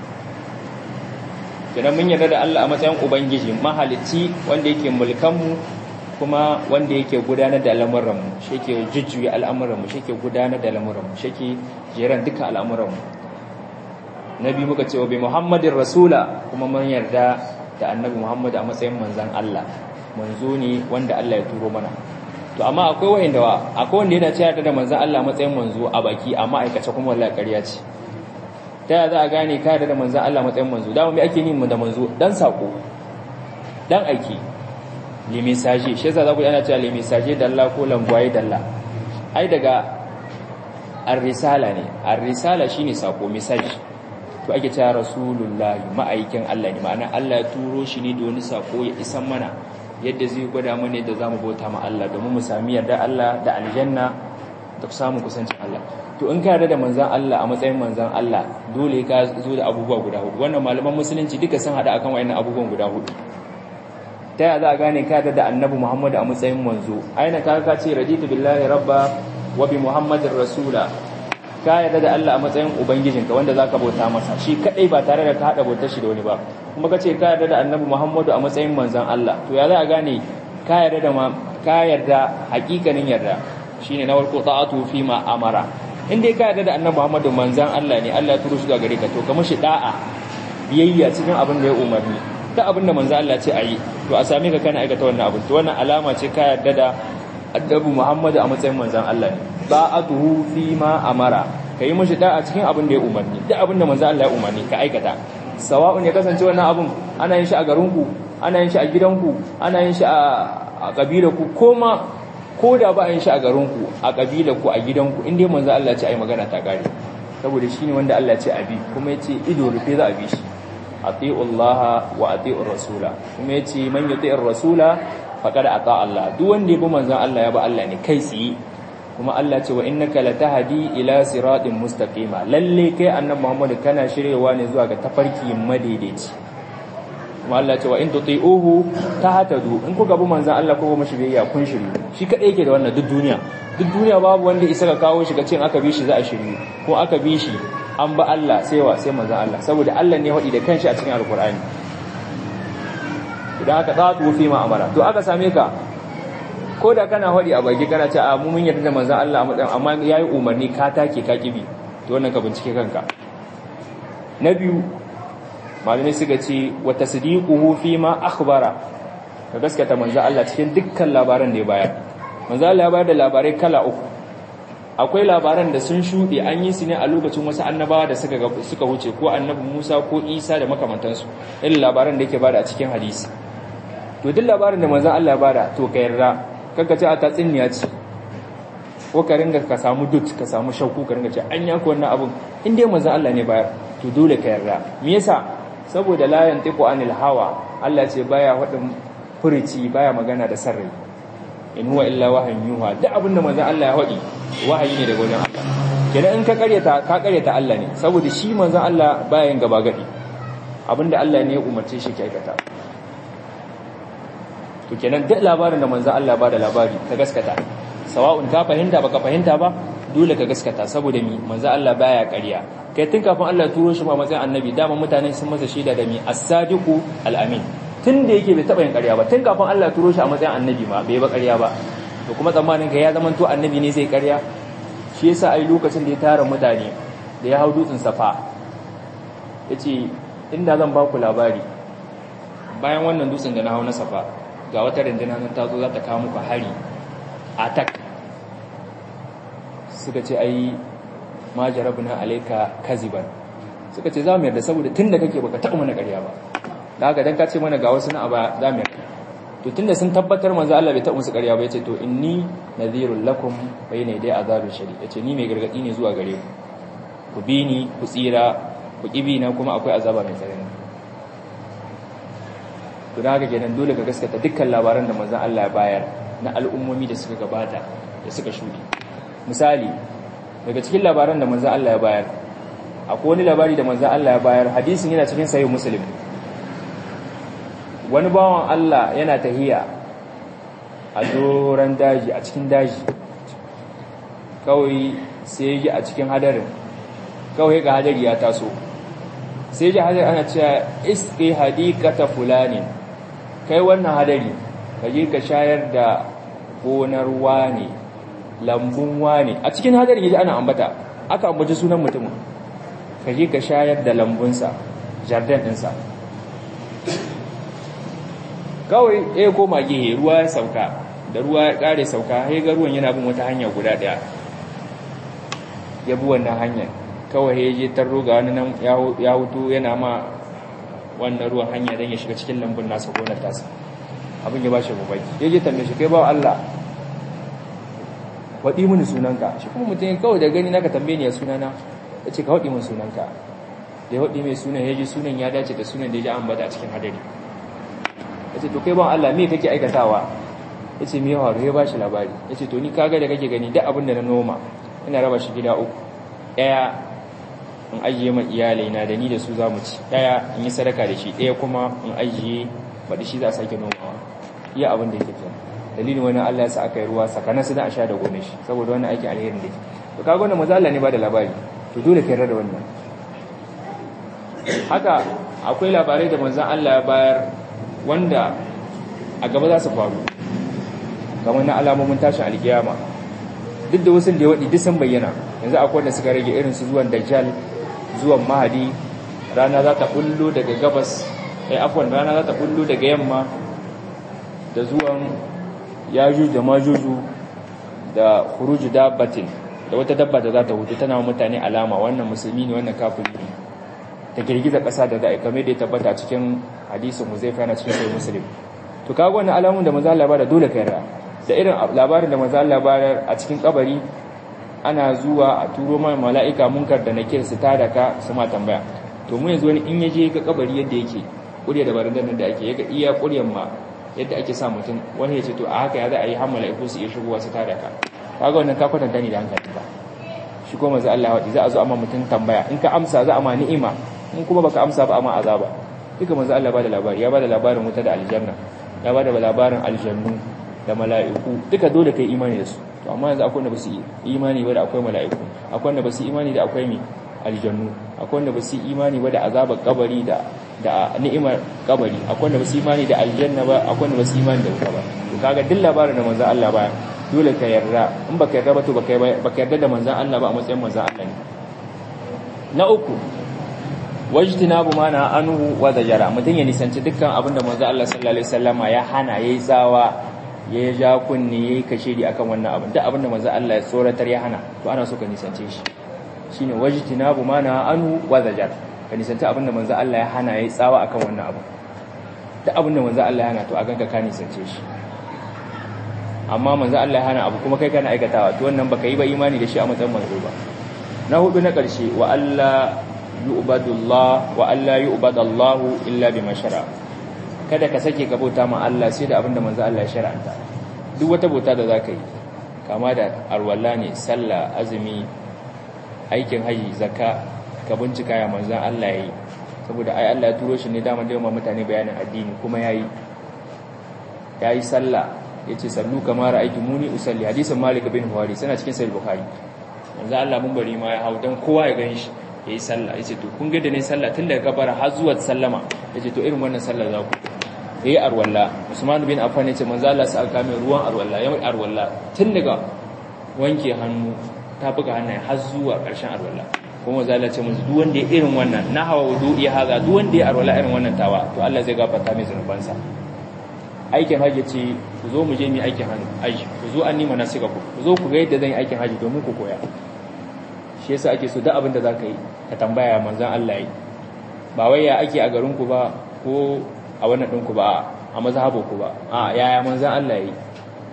kenan mun yarda da Allah a matsayin ubangiji mahalicci wanda yake mulkan mu kuma wanda yake gudanar da al'amuran mu shi yake jujjuya al'amuran mu shi yake gudanar da al'amuran mu shi yake jeran duka al'amuran mu nabi muka ce wa bi muhammadin rasula kuma mun yarda da annabi muhammad a matsayin manzon Allah manzo ne wanda Allah ya turo mana to amma akwai wanda akwai wanda yana cewa da manzon Allah a matsayin manzo a baki amma aikace kuma wallahi ƙarya ce ta za a gane ka da manzan Allah matsayin manzo dama mai ake yin mu da manzo dan sako dan aiki le message shi yasa za ku yana cewa le message dalla ko langwaye dalla ai daga ar-risala ne ar-risala shine sako message to ake cewa rasulullahi ma'aikin Allah ne ma'ana Allah ya turo shi ne da wani sako ya isan mana yadda zai gwada mana yadda zamu bauta ma Allah domin mu sami yarda Allah da aljanna da samu kusancin Allah to in ka yarda da manzan Allah a matsayin manzan Allah dole ka zo da abubuwa guda hudu wannan malaman musulunci duka sun hada akan wayannan abubuwan guda hudu ta yaya za a gane ka yarda da annabi Muhammad a matsayin manzo aina ka ka ce raditu billahi rabba wa bi muhammadin rasula ka yarda da Allah a matsayin ubangijinka wanda zaka bauta masa shi kadai ba tare da ka hada bautar shi da wani ba kuma ka ce ka yarda da annabi Muhammad a matsayin manzan Allah to ya za a gane ka yarda da ma ka yarda hakikanin yarda shine na farko ta'atu fi ma amara in dai ka yarda da annabi Muhammadu manzan Allah ne Allah ya turo shi ga gare ka to ka mishi da'a biyayya cikin abin da ya umarni ta abin da manzan Allah ce ayi to a same ka kana aikata wannan abin to wannan alama ce ka yarda da annabi Muhammadu a matsayin manzan Allah ne ba'atuhu fi ma amara kai mishi da'a cikin abin da ya umarni duk abin da manzan Allah ya umarni ka aikata sawa'un ya kasance wannan abin ana yin shi a garinku ana yin shi a gidanku ana yin shi a kabilarku ko ma ko da ba a yin shi a garinku a ƙabilarku a gidanku inda manzo Allah ce ai magana ta gare saboda shi ne wanda Allah ce abi kuma ya ce ido rufe za a bi shi ati'ullaha wa ati'ur rasula kuma ya ce man yuti'ir rasula faqad ata Allah duk wanda ya bi manzon Allah ya bi Allah ne kai tsaye kuma Allah ce wa innaka latahdi ila siratin mustaqima lalle kai annabi Muhammad kana shiryewa ne zuwa ga tafarki madaidaici kuma Allah ce wa in tuti'uhu tahtadu in kuka bi manzon Allah ko ba mashi biyayya kun shiri shi kadai yake da wannan duk duniya duk duniya babu wanda isa ka kawo shi ga cin aka bi shi za a shiri ko aka bi shi an ba Allah sai wa sai manzon Allah saboda Allah ne wadi da kanshi a cikin alkur'ani idan aka tsatu fi ma amara to aka same ka ko da kana wadi a baki kana ce a mu mun yarda da manzon Allah a matsayin amma yayi umarni ka take ka kibi to wannan ka bincike kanka na biyu malamai suka ce wa tasdiquhu fi ma akhbara ka gaskata manzo Allah cikin dukkan labaran da ya bayar manzo Allah ya bayar da labarai kala uku akwai labaran da sun shuɗe an yi su ne a lokacin wasu annabawa da suka suka wuce ko annabi Musa ko Isa da makamantansu irin labaran da yake bada a cikin hadisi to duk labarin da manzo Allah ya bada to ka yarda kaga ce a tatsiniya ce ko ka ringa ka samu dut ka samu shauku ka ringa ce an yako wannan abun in dai manzo Allah ne bayar to dole ka yarda me yasa saboda la yantiqu anil hawa Allah ce baya wadin furici baya magana da sarrai in huwa illa wahayin yuha duk abinda manzon Allah ya faɗi wahayi ne daga wajen Allah kenan in ka karyata ka karyata Allah ne saboda shi manzon Allah baya yin gaba gadi abinda Allah ne ya umarce shi ke aikata to kenan duk labarin da manzon Allah ba da labari ka gaskata sawa'un ka fahimta baka fahimta ba dole ka gaskata saboda mi manzon Allah baya ƙarya kai tun kafin Allah ya turo shi ba matsayin annabi dama mutane sun masa shaida da mi as-sadiqu al-amin tun da yake bai taɓa yin ƙarya ba tun kafin Allah ya turo shi a matsayin annabi ma bai ba ƙarya ba to kuma tsammanin ka ya zama to annabi ne zai ƙarya shi yasa ai lokacin da ya tara mutane da ya hau dutsen safa yace inda zan ba ku labari bayan wannan dutsen da na hau na safa ga wata rindina nan ta zo za ta kawo muku hari attack suka ce ai ma jarabna alayka kaziban suka ce za mu yarda saboda tunda kake baka taɓa mana ƙarya ba da haka dan ka ce mana ga wasu na aba za mu yarda to tunda sun tabbatar manzo Allah bai taɓa musu ƙarya ba yace to inni nadhirul lakum bayna yaday azabin shari yace ni mai gargadi ne zuwa gare ku ku bi ni ku tsira ku kibi na kuma akwai azaba mai tsanani to da haka kenan dole ka gaskata dukkan labaran da manzo Allah ya bayar na al'ummomi da suka gabata da suka shuɗe misali daga cikin labaran da manzo Allah ya bayar akwai wani labari da manzo Allah ya bayar hadisin yana cikin sahih muslim wani bawan Allah yana tahiya a doron daji a cikin daji kawai sai ji a cikin hadarin kawai ga hadari ya taso sai ji hadari ana cewa iski hadikata fulani kai wannan hadari ka je ka shayar da gonar wane lambun wane a cikin hadari yaji ana ambata aka ambaci sunan mutumin ka je ka shayar da lambunsa jardin ɗinsa kawai ya koma gehe ruwa ya sauka da ruwa ya kare sauka ya ga ruwan yana bin wata hanya guda daya ya bi wannan hanyar kawai ya je tarro ga wani nan ya hutu yana ma wannan ruwan hanya don ya shiga cikin lambun nasa gonar tasa abin ya ba shi babaki ya je tambaye shi kai ba Allah waɗi mini sunanka shi kuma mutum kawai da gani naka tambaye ni ya sunana ya ce ka waɗi mini sunanka da ya waɗi mai sunan ya ji sunan ya dace da sunan da ya ji an bada a cikin hadari ya ce to kai ban Allah me kake aikatawa ya ce me faru ya ba shi labari ya ce to ni kaga da kake gani duk abin da na noma ina raba shi gida uku ɗaya in ajiye ma iyalai na da ni da su za mu ci ɗaya in yi sadaka da shi ɗaya kuma in ajiye baɗi shi za a sake nomawa iya abin da yake kenan dalilin wani Allah ya sa aka yi ruwa sakanan su da a sha da gome shi saboda wani aiki alherin da ke to kaga wannan maza Allah ne ba da labari to dole ka yarda da wannan haka akwai labarai da manzon Allah ya bayar wanda a gaba za su faru kamar na alamomin tashin alkiyama duk da wasu da ya waɗi duk sun bayyana yanzu akwai wanda suka rage irin su zuwan dajjal zuwan mahadi rana za ta bullo daga gabas ai afwan rana za ta bullo daga yamma da zuwan yajuj da majuju da khuruj dabbatin da wata dabba da za ta hutu tana mutane alama wannan musulmi ne wannan kafiri ne ta girgiza ƙasa da za'a kame da ya tabbata cikin hadisin Huzaifa yana cikin sahih Muslim to kaga wannan alamun da manzo Allah ba da dole kai ra da irin labarin da manzo Allah ba a cikin kabari ana zuwa a turo mai mala'ika munkar da nakir su tada ka su ma tambaya to mu yanzu wani in yaje ga kabari yadda yake kuriya da barandan nan da ake yaga iya kuryan ma yadda ake sa mutum wani ya ce to a haka ya za a yi har mala'iku su iya shigowa su tada ka kaga wannan ka kwatanta ni da hankali ba shi ko manzo Allah wadi za a zo amma mutum tambaya in ka amsa za a ma ni'ima in kuma baka amsa ba amma azaba duka manzo Allah ba da labari ya ba da labarin wuta da aljanna ya ba da labarin aljannu da mala'iku duka dole kai imani da su to amma yanzu akwai wanda ba su imani ba da akwai mala'iku akwai wanda ba su imani da akwai mi aljannu akwai wanda ba su imani ba da azabar kabari da da ni'imar kabari akwai wanda ba su imani da aljanna ba akwai wanda ba su imani da wuta ba to kaga duk labarin da manzo Allah ba dole ka yarda in baka yarda ba to baka baka yarda da manzon Allah ba a matsayin manzon Allah ne na uku wajtinabu mana anhu wa zajara mutun ya nisanci dukkan abin da manzo Allah sallallahu alaihi wasallama ya hana yayi tsawa ya ja kunni yayi kashedi akan wannan abin duk abin da manzo Allah ya tsoratar ya hana to ana so ka nisance shi shine wajtinabu mana anhu wa zajara ka nisanci abin da manzo Allah ya hana yayi tsawa akan wannan abin duk abin da manzo Allah ya hana to a ganka ka nisance shi amma manzo Allah ya hana abu kuma kai kana aikatawa to wannan baka yi ba imani da shi a matsayin manzo ba na hudu na karshe wa Allah yu'badullah wa alla yu'badallahu illa bima shara kada ka sake ka bauta ma Allah sai da abinda manzo Allah ya shar'anta duk wata bauta da zaka yi kama da arwalla ne sallah azumi aikin haji zakka ka bincika ya manzo Allah yayi saboda ai Allah ya turo shi ne dama da mutane bayanin addini kuma yayi yayi sallah yace sallu kama ra'aytumuni usalli hadisin Malik bin Huwari sana cikin sahih Bukhari manzo Allah mun bari ma ya hau dan kowa ya gani shi yayi sallah yace to kun ga da ne sallah tun daga kabara har zuwa sallama yace to irin wannan sallah za ku yayi arwalla Usman bin Affan yace manzo Allah sa aka mai ruwan arwalla yayi arwalla tun daga wanke hannu ta buga hannaye har zuwa ƙarshen arwalla kuma manzo Allah ce mun duk wanda ya irin wannan na hawa wudu'i haza duk wanda ya arwalla irin wannan tawa to Allah zai gafarta mai zanubansa aikin haji ce ku zo mu je mu aikin haji ku zo an nima nasika ku ku zo ku ga yadda zan yi aikin haji domin ku koya shi yasa ake so duk abin da zaka yi ka tambaya manzon Allah yi ba wai ya ake a garin ku ba ko a wannan din ku ba a mazhabu ku ba a yaya manzon Allah yi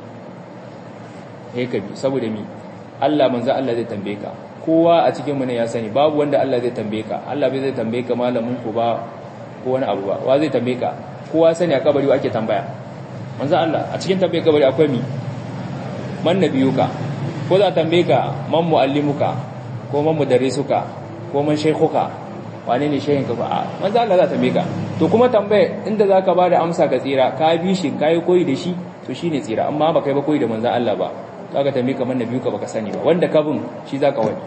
eh ka bi saboda mi Allah manzon Allah zai tambaye ka kowa a cikin mu ne ya sani babu wanda Allah zai tambaye ka Allah bai zai tambaye ka malamin ku ba ko wani abu ba wa zai tambaye ka kowa sani a kabari ake tambaya manzo Allah a cikin tambaye kabari akwai mi man nabiyuka ko za tambaye ka man muallimuka ko man mudarrisuka ko man shaykhuka wane ne shehin ka ba manzo Allah za tambaye ka to kuma tambaye inda zaka bada amsa ka tsira ka bi shi kai koyi da shi to shine tsira amma ba kai ba koyi da manzo Allah ba zaka tambaye ka man nabiyuka baka sani ba wanda ka bin shi zaka wani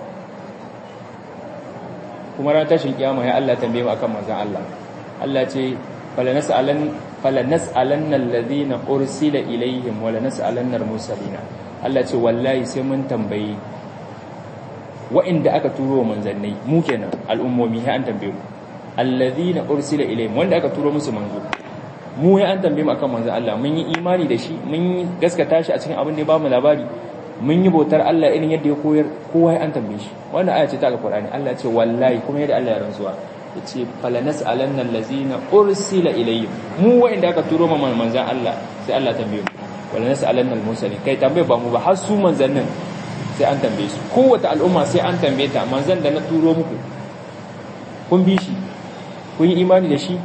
kuma ran tashin kiyama ya Allah tambaye mu akan manzon Allah Allah ce falanas'alanna alladhina ursila ilaihim wa lanas'alanna al-mursalina Allah ce wallahi sai mun tambayi wa'inda aka turo manzannai mu kenan al'ummomi sai an tambaye mu alladhina ursila ilaihim wanda aka turo musu manzo mu ya an tambaye mu akan manzon Allah mun yi imani da shi mun gaskata shi a cikin abin da ya ba mu labari mun yi bautar Allah irin yadda ya koyar kowa ya an tambaye shi wannan aya ce ta alqur'ani Allah ce wallahi kuma yadda Allah ya rantsuwa yace falanas alanna allazina ursila ilayhim mu wa'inda aka turo ma manzan Allah sai Allah tambaye mu walanas alanna almursalin kai tambaye ba mu ba har su manzannin sai an tambaye su kowace al'umma sai an tambaye ta manzan da na turo muku kun bi shi kun yi imani da shi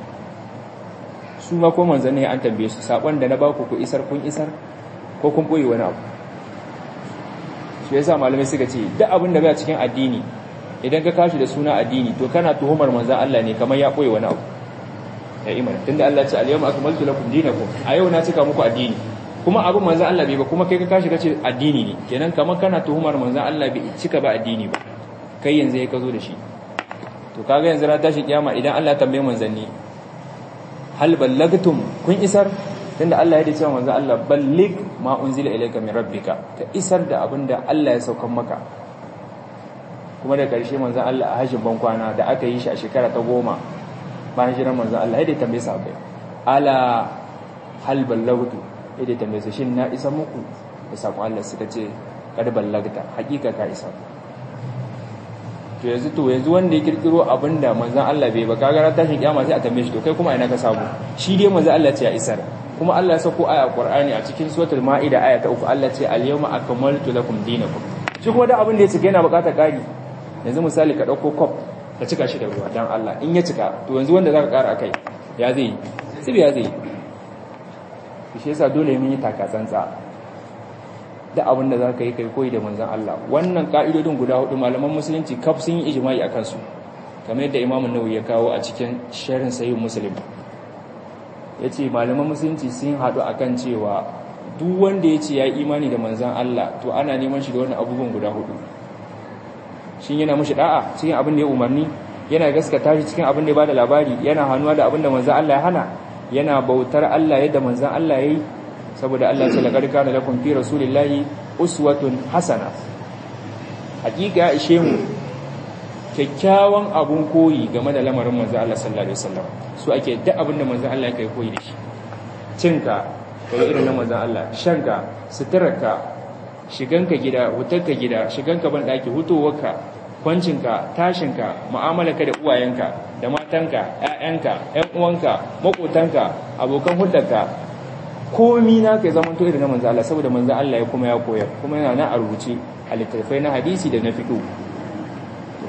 su ma ko manzannin an tambaye su sakon da na baku ku isar kun isar ko kun boye wani abu shi yasa malamai suka ce duk abin da bai cikin addini idan ka kashi da suna addini to kana tuhumar manzan Allah ne kamar ya koyi wani abu ya imani tunda Allah ya ce al-yawma akmaltu lakum dinakum a yau na cika muku addini kuma abin manzan Allah bai ba kuma kai ka kashi kace addini ne kenan kamar kana tuhumar manzan Allah bai cika ba addini ba kai yanzu ya kazo da shi to kaga yanzu ran tashi kiyama idan Allah ya tambaye manzanni hal ballagtum kun isar tunda Allah ya dace wa manzan Allah ballig ma unzila ilayka min rabbika ka isar da abinda Allah ya saukan maka kuma da ƙarshe manzan Allah a hajjin bankwana da aka yi shi a shekara ta goma bayan shirin manzan Allah yadda tambaye su abai ala hal ballagtu yadda tambaye su shin na isa muku da saƙon Allah suka ce kada ballagta hakika ka isa to yanzu to yanzu wanda ya kirkiro abinda manzan Allah bai ba kaga ran tashin kiyama sai a tambaye shi to kai kuma ina ka samu shi dai manzan Allah ce ya isar kuma Allah ya sako aya Qur'ani a cikin suratul Maida aya ta uku Allah ce al-yawma akmaltu lakum dinakum shi kuma da abin da ya cika yana bukatar ƙari yanzu misali ka ɗauko kwaf ka cika shi da ruwa don Allah in ya cika to yanzu wanda za ka ƙara akai ya zai tsibi ya zai shi yasa dole mun yi takatsantsa da abin da za ka yi kai koyi da manzan Allah wannan ka'idodin guda hudu malaman musulunci kaf sun yi ijma'i a kansu kamar yadda imamun nawawi ya kawo a cikin sharin sahih muslim ya ce malaman musulunci sun haɗu akan cewa duk wanda ya ce ya yi imani da manzan Allah to ana neman shi da wannan abubuwan guda hudu shin yana mushi da'a cikin abin da ya umarni yana gaskata shi cikin abin da ya bada labari yana hannuwa da abin da manzon Allah ya hana yana bautar Allah yadda manzon Allah yayi saboda Allah ce laqad kana lakum fi rasulillahi uswatun hasana hakika ya ishe mu kyakkyawan abun koyi game da lamarin manzon Allah sallallahu alaihi wasallam su ake duk abin da manzon Allah ya kai koyi da shi cinka kai irin na manzon Allah shanka suturarka shiganka gida wutarka gida shiganka ban daki hutowarka kwancinka tashinka mu'amalarka da uwayenka da matanka ƴaƴanka ƴan uwanka makotanka abokan hulɗarka komi na kai zaman to irin na manzo Allah saboda manzo Allah ya kuma ya koyar kuma yana na a rubuce a littattafai na hadisi da na fiqh to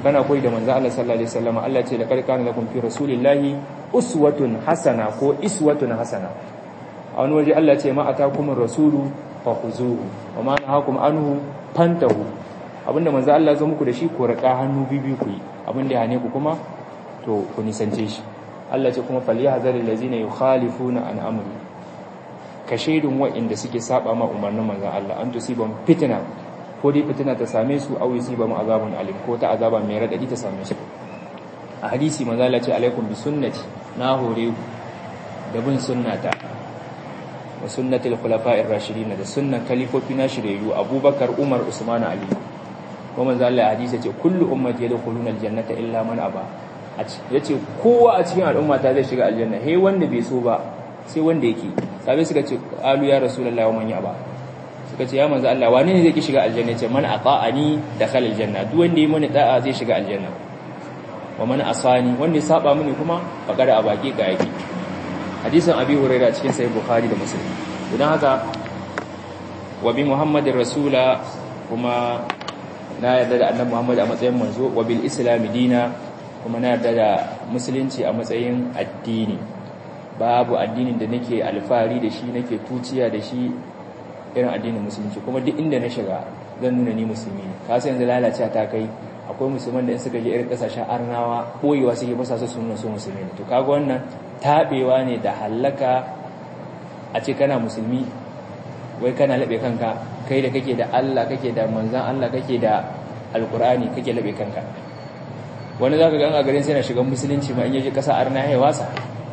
kana koyi da manzo Allah sallallahu alaihi wasallam Allah ce laqad kana lakum fi rasulillahi uswatun hasana ko iswatun hasana a wani waje Allah ce ma atakumur rasulu fakhuzuhu wa ma nahakum anhu fantahu abinda manzo Allah zo muku da shi ko raka hannu bibi ku yi abinda ya hane ku kuma to ku nisance shi Allah ce kuma falyahzaril ladzina yukhalifuna an amri ka shaidun wa'inda suke saba ma umarnin manzon Allah an tusibam fitna ko dai fitina ta same su aw yusibam azabun alim ko ta azaba mai radadi ta same su a hadisi manzo Allah ce alaikum bi sunnati na hore ku da bin sunnata wa sunnatul khulafa'ir rashidin da sunnan kalifofi na shiryayyu Abubakar Umar Usman Ali kuma manzo Allah hadisi ce kullu ummati yadkhuluna aljannata illa man aba yace kowa a cikin al'umma ta zai shiga aljanna he wanda bai so ba sai wanda yake sabai suka ce alu ya rasulullahi wa man yaba suka ce ya manzo Allah wane ne zai ki shiga aljanna ce man ata'ani dakhala aljanna duk wanda yi mani da'a zai shiga aljanna wa man asani wanda ya saba mini kuma faqad abaki ga yake hadisin abi hurairah cikin sahih bukhari da muslim idan haka wa bi muhammadin rasula kuma na yarda da annabi muhammad a matsayin manzo wa bil islam dina kuma na yarda da musulunci a matsayin addini babu addinin da nake alfahari da shi nake tuciya da shi irin addinin musulunci kuma duk inda na shiga zan nuna ni musulmi ne ka san yanzu lalace ta kai akwai musulman da in suka je irin kasashen arnawa boyewa suke fasa su sunan su musulmi ne to kaga wannan tabewa ne da hallaka a ce kana musulmi wai kana labe kanka kai da kake da Allah kake da manzon Allah kake da alkur'ani kake labe kanka wani zaka ga a garin sai na shiga musulunci ma in yaje kasa arna ya wasa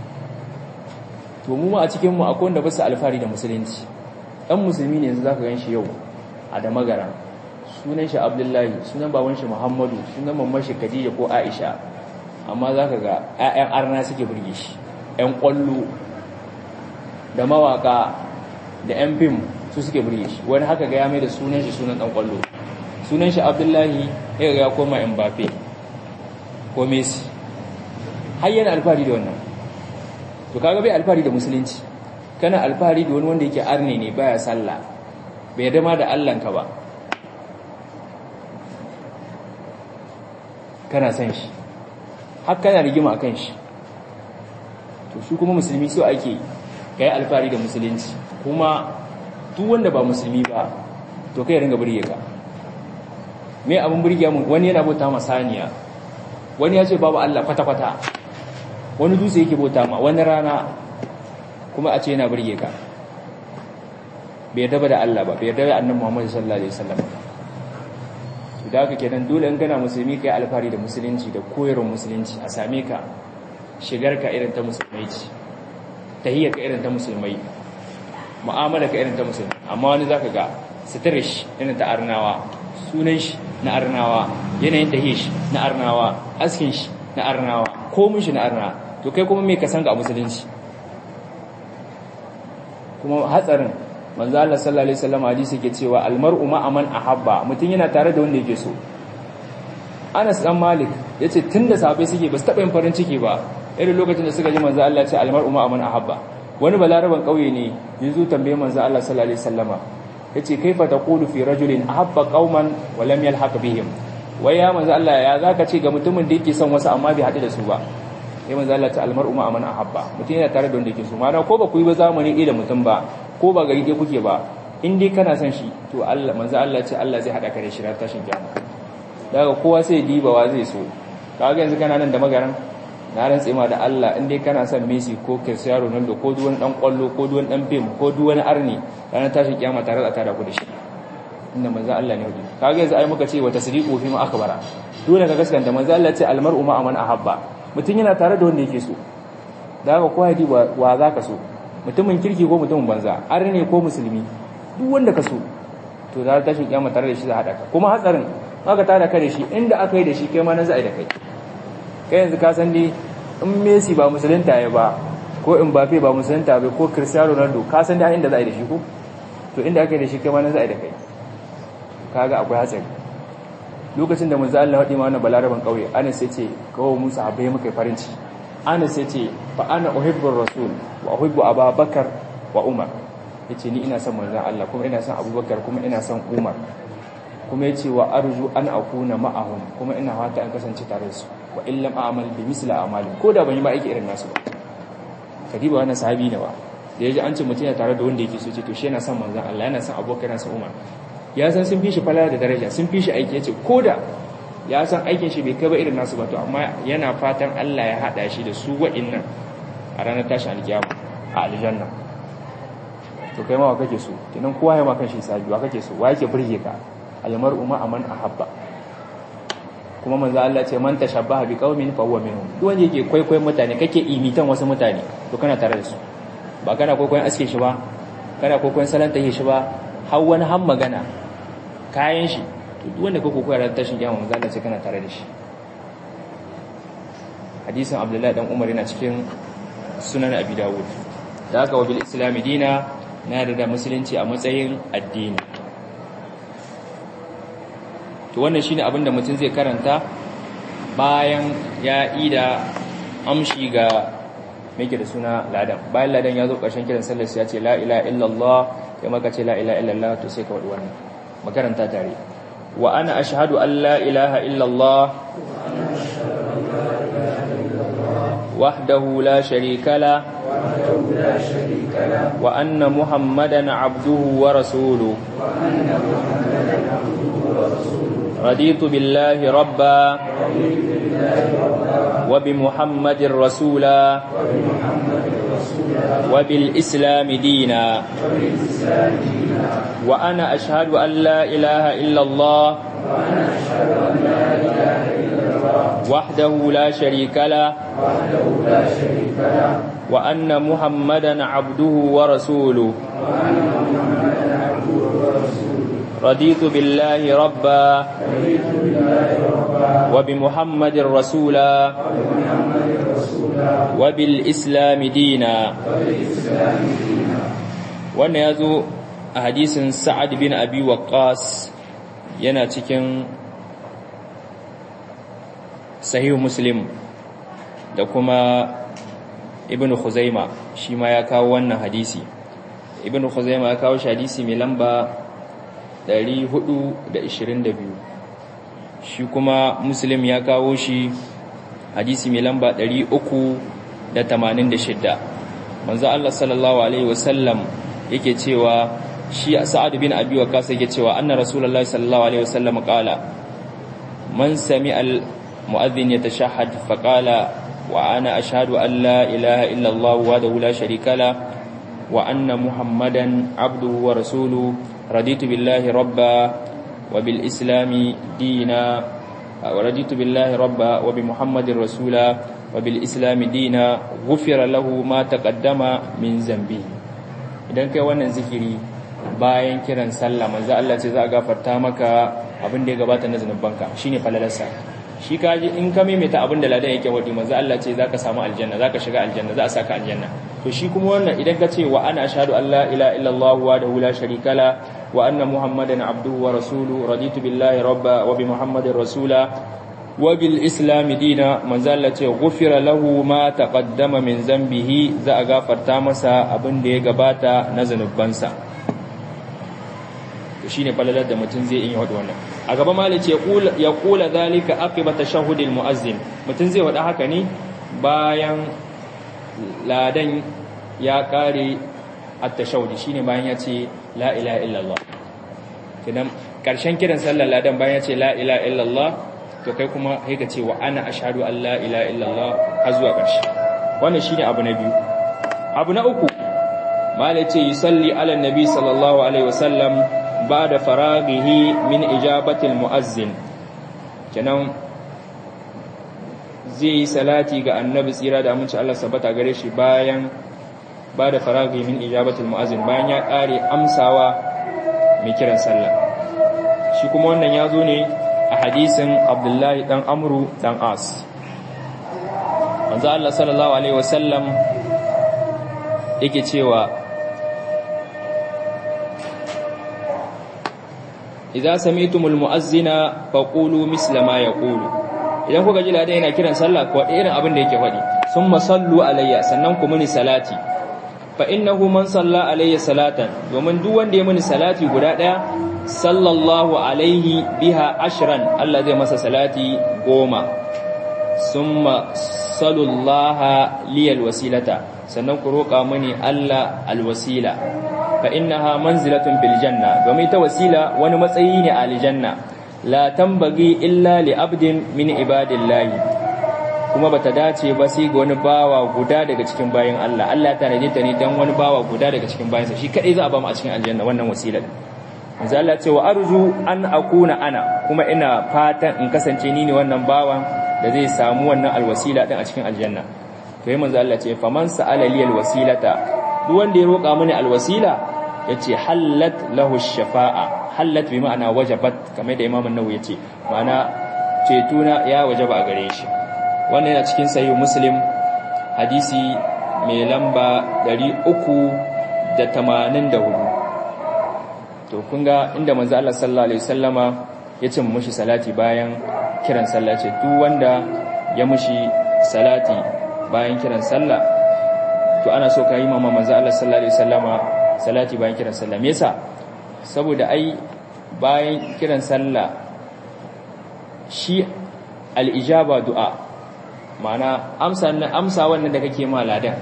to mu ma a cikin mu akwai wanda ba su alfari da musulunci dan musulmi ne yanzu zaka gan shi yau a da magara sunan shi abdullahi sunan baban shi muhammadu sunan mamman shi khadija ko aisha amma zaka ga ƴaƴan arna suke burge shi ƴan kwallo da mawaka da ƴan fim su suke burge shi wani haka ga ya mai da sunan shi sunan dan kwallo sunan shi abdullahi ya ga ya koma mbappe ko messi har yana alfahari da wannan to kaga bai alfahari da musulunci kana alfahari da wani wanda yake arne ne baya sallah bai dama da Allahnka ba kana san shi har kana rigima akan shi to shi kuma musulmi so ake kai alfahari da musulunci kuma duk wanda ba musulmi ba to kai ringa burge ka me abun burge mu wani yana bauta ma saniya wani ya ce babu Allah kwata-kwata wani dutse yake bauta ma wani rana kuma a ce yana burge ka bai yarda da Allah ba bai yarda da annabi Muhammad sallallahu alaihi wasallam da haka kenan dole in kana musulmi kai alfari da musulunci da koyarwar musulunci a same ka shigar ka irin ta musulmai ce tahiyyar ka irin ta musulmai mu'amala ka irin ta musulmai amma wani zaka ga sitirish irin ta arnawa sunan shi na arnawa yanayin tahiyyar shi na arnawa askin shi na arnawa komin shi na arna to kai kuma me ka san ga musulunci kuma hatsarin manzo Allah sallallahu alaihi wasallam hadisi ke cewa almar'u ma'a man ahabba mutun yana tare da wanda yake so Anas dan Malik yace tunda sahabbai suke ba su taba yin farin ciki ba irin lokacin da suka ji manzo Allah ya ce almar'u ma'a man ahabba wani balaraban kauye ne yanzu tambaye manzo Allah sallallahu alaihi wasallama yace kaifa taqulu fi rajulin ahabba qauman wa lam yalhaq bihim wai ya manzo Allah ya zaka ce ga mutumin da yake son wasu amma bai haɗu da su ba sai manzo Allah ta almar'u ma amana ahabba mutum yana tare da wanda yake so mana ko ba ku yi ba zamani ɗaya da mutum ba ko ba gari ɗaya kuke ba in dai kana son shi to Allah manzo Allah ce Allah zai haɗa ka da shi ran tashin kiyama daga kowa sai dibawa zai so kaga yanzu kana nan da magaran na rantse ma da Allah in dai kana son Messi ko Cristiano Ronaldo ko duk wani dan kwallo ko duk wani dan film ko duk wani arni ranar tashin kiyama tare da tada ku da shi inda manzo Allah ne hudu kaga yanzu ai muka ce wa tasdiqu fi ma akbara dole ka gaskanta manzo Allah ce almar'u ma aman ahabba mutun yana tare da wanda yake so da haka ko hadi wa zaka so mutumin kirki ko mutumin banza arne ko musulmi duk wanda ka so to da tashin kiyama tare da shi za hada ka kuma hatsarin aka tada ka da shi inda aka yi da shi kai ma nan za a yi da kai kai yanzu ka san dai in Messi ba musulunta ya ba ko Mbappe ba musulunta ba ko Cristiano Ronaldo ka san dai inda za a yi da shi ko to inda aka yi da shi kai ma nan za a yi da kai kaga akwai hatsari lokacin da manzo Allah hadi ma wannan balaraban kauye Anas yace kawo Musa abai muka farin ciki Anas yace fa ana uhibbu rasul wa uhibbu Abubakar wa Umar yace ni ina son manzo Allah kuma ina son Abubakar kuma ina son Umar kuma yace wa arju an akuna ma'ahum kuma ina fata an kasance tare da su wa illam a'mal bi misli a'mali ko da ban yi ba aiki irin nasu ba kadiba wannan sahabi ne ba da yaji an ce mutum yana tare da wanda yake so ce to shi yana son manzon Allah yana son abokan yana son Umar ya san sun fi shi falala da daraja sun fi shi aiki yace koda ya san aikin shi bai kai ba irin nasu ba to amma yana fatan Allah ya hada shi da su wa'annan a ranar tashin alkiyama a aljanna to kai ma wa kake so kenan kowa ya ma kan shi sabi wa kake so wa yake burge ka almar'u ma aman ahabba kuma manzo Allah ce man tashabbaha bi qaumin fa huwa minhum duk wanda yake kwaikwayon mutane kake imitan wasu mutane to kana tare da su ba kana kwaikwayon aske shi ba kana kwaikwayon salanta shi ba har wani har magana kayan shi to duk wanda kake koyar da tashin kiyama manzo Allah ce kana tare da shi hadisin Abdullahi dan Umar yana cikin sunan Abi Dawud da haka wabil islami dina na da musulunci a matsayin addini to wannan shine abin da mutum zai karanta bayan ya ida amshi ga mai da suna ladan bayan ladan ya zo ƙarshen kiran sallar sai ya ce la ilaha illallah kai maka ce la ilaha illallah to sai ka wadi wannan makaranta tare wa ana ashhadu an la ilaha illallah wahdahu la sharika la wa anna muhammadan abduhu wa rasuluhu رضيت بالله ربا وبمحمد رسولا وبالإسلام دينا وأنا أشهد أن لا إله إلا الله وحده لا شريك له وأن محمدا عبده ورسوله رضيت بالله ربا وبمحمد رسولا وبالإسلام دينا wannan ya zo a hadisin sa'ad bin abi waqqas yana cikin sahihu muslim da kuma ibn khuzaima shi ma ya kawo wannan hadisi ibn khuzaima ya kawo shi hadisi mai lamba 422 shi kuma muslim ya kawo shi hadisi mai lamba 386 manzo Allah sallallahu alaihi wasallam yake cewa shi sa'ad bin abi waqas yake cewa anna rasulullahi sallallahu alaihi wasallam qala man sami'a al mu'adhdhin yatashahhad faqala wa ana ashhadu an la ilaha illa Allah wahdahu la sharika la wa anna muhammadan abduhu wa rasuluhu رضيت بالله ربا وبالإسلام دينا ورضيت بالله ربا وبمحمد رسولا وبالإسلام دينا غفر له ما تقدم من ذنبه idan kai wannan zikiri bayan kiran sallah manzo Allah ce za a gafarta maka abin da ya gabata na zanubanka shine falalarsa shi kaji in ka maimaita abin da ladan yake wadi manzo Allah ce zaka samu aljanna zaka shiga aljanna za a saka aljanna to shi kuma wannan idan ka ce wa ana ashhadu an la ilaha illallah wa la sharika la wa anna muhammadan abduhu wa rasuluhu raditu billahi rabba wa bi muhammadin rasula wa bil islam dina manzo Allah ce ghufira lahu ma taqaddama min zambihi za a gafarta masa abin da ya gabata na zanubansa to shine falalar da mutum zai yi wada wannan a gaba malice ya kula zalika aqiba tashahhudil muazzin mutum zai wada haka ne bayan ladan ya kare at-tashahhud shine bayan ya ce la ilaha illallah kidan karshen kiran sallar ladan bayan ya ce la ilaha illallah to kai kuma sai ka ce wa ana ashhadu an la ilaha illallah har zuwa karshe wannan shine abu na biyu abu na uku malice yusalli ala nabi sallallahu alaihi wasallam بعد فراغه من إجابة المؤذن kenan zai yi salati ga annabi tsira da aminci Allah sabata gare shi bayan ba da faragi min ijabatul mu'azzin bayan ya kare amsawa mai kiran sallah shi kuma wannan ya zo ne a hadisin Abdullahi dan Amru dan As manzo Allah sallallahu alaihi wasallam yake cewa idza sami'tumul mu'azzina faqulu misla ma yaqulu idan kuka ji ladan yana kiran sallah ko irin abin da yake faɗi summa sallu alayya sannan ku muni salati fa innahu man salla alayya salatan domin duk wanda ya muni salati guda daya sallallahu alaihi biha ashran Allah zai masa salati goma summa salullaha liyal wasilata sannan ku roƙa mani Allah alwasila fa innaha manzilatun fil janna domin ta wasila wani matsayi ne a aljanna la tambagi illa li abdin min ibadillahi kuma bata dace ba sai ga wani bawa guda daga cikin bayan Allah Allah ya tanaje ta ne dan wani bawa guda daga cikin bayansa shi kadai za a ba mu a cikin aljanna wannan wasila manzo Allah ce wa arju an akuna ana kuma ina fatan in kasance ni ne wannan bawan da zai samu wannan alwasila din a cikin aljanna to yi manzo Allah ce faman sa'ala liyal wasilata duk wanda ya roƙa mini alwasila yace hallat lahu shafa'a hallat bi ma'ana wajabat kamar da Imam an-Nawawi yace ma'ana cetuna ya wajaba a gare shi wannan yana cikin sahih Muslim hadisi mai lamba 384 to kun ga inda manzo Allah sallallahu alaihi wasallama ya ce mushi salati bayan kiran sallah ce duk wanda ya mushi salati bayan kiran sallah to ana so ka yi mama manzo Allah sallallahu alaihi wasallama salati bayan kiran sallah me yasa saboda ai bayan kiran sallah shi al-ijaba du'a ma'ana amsa amsa wannan da kake ma ladan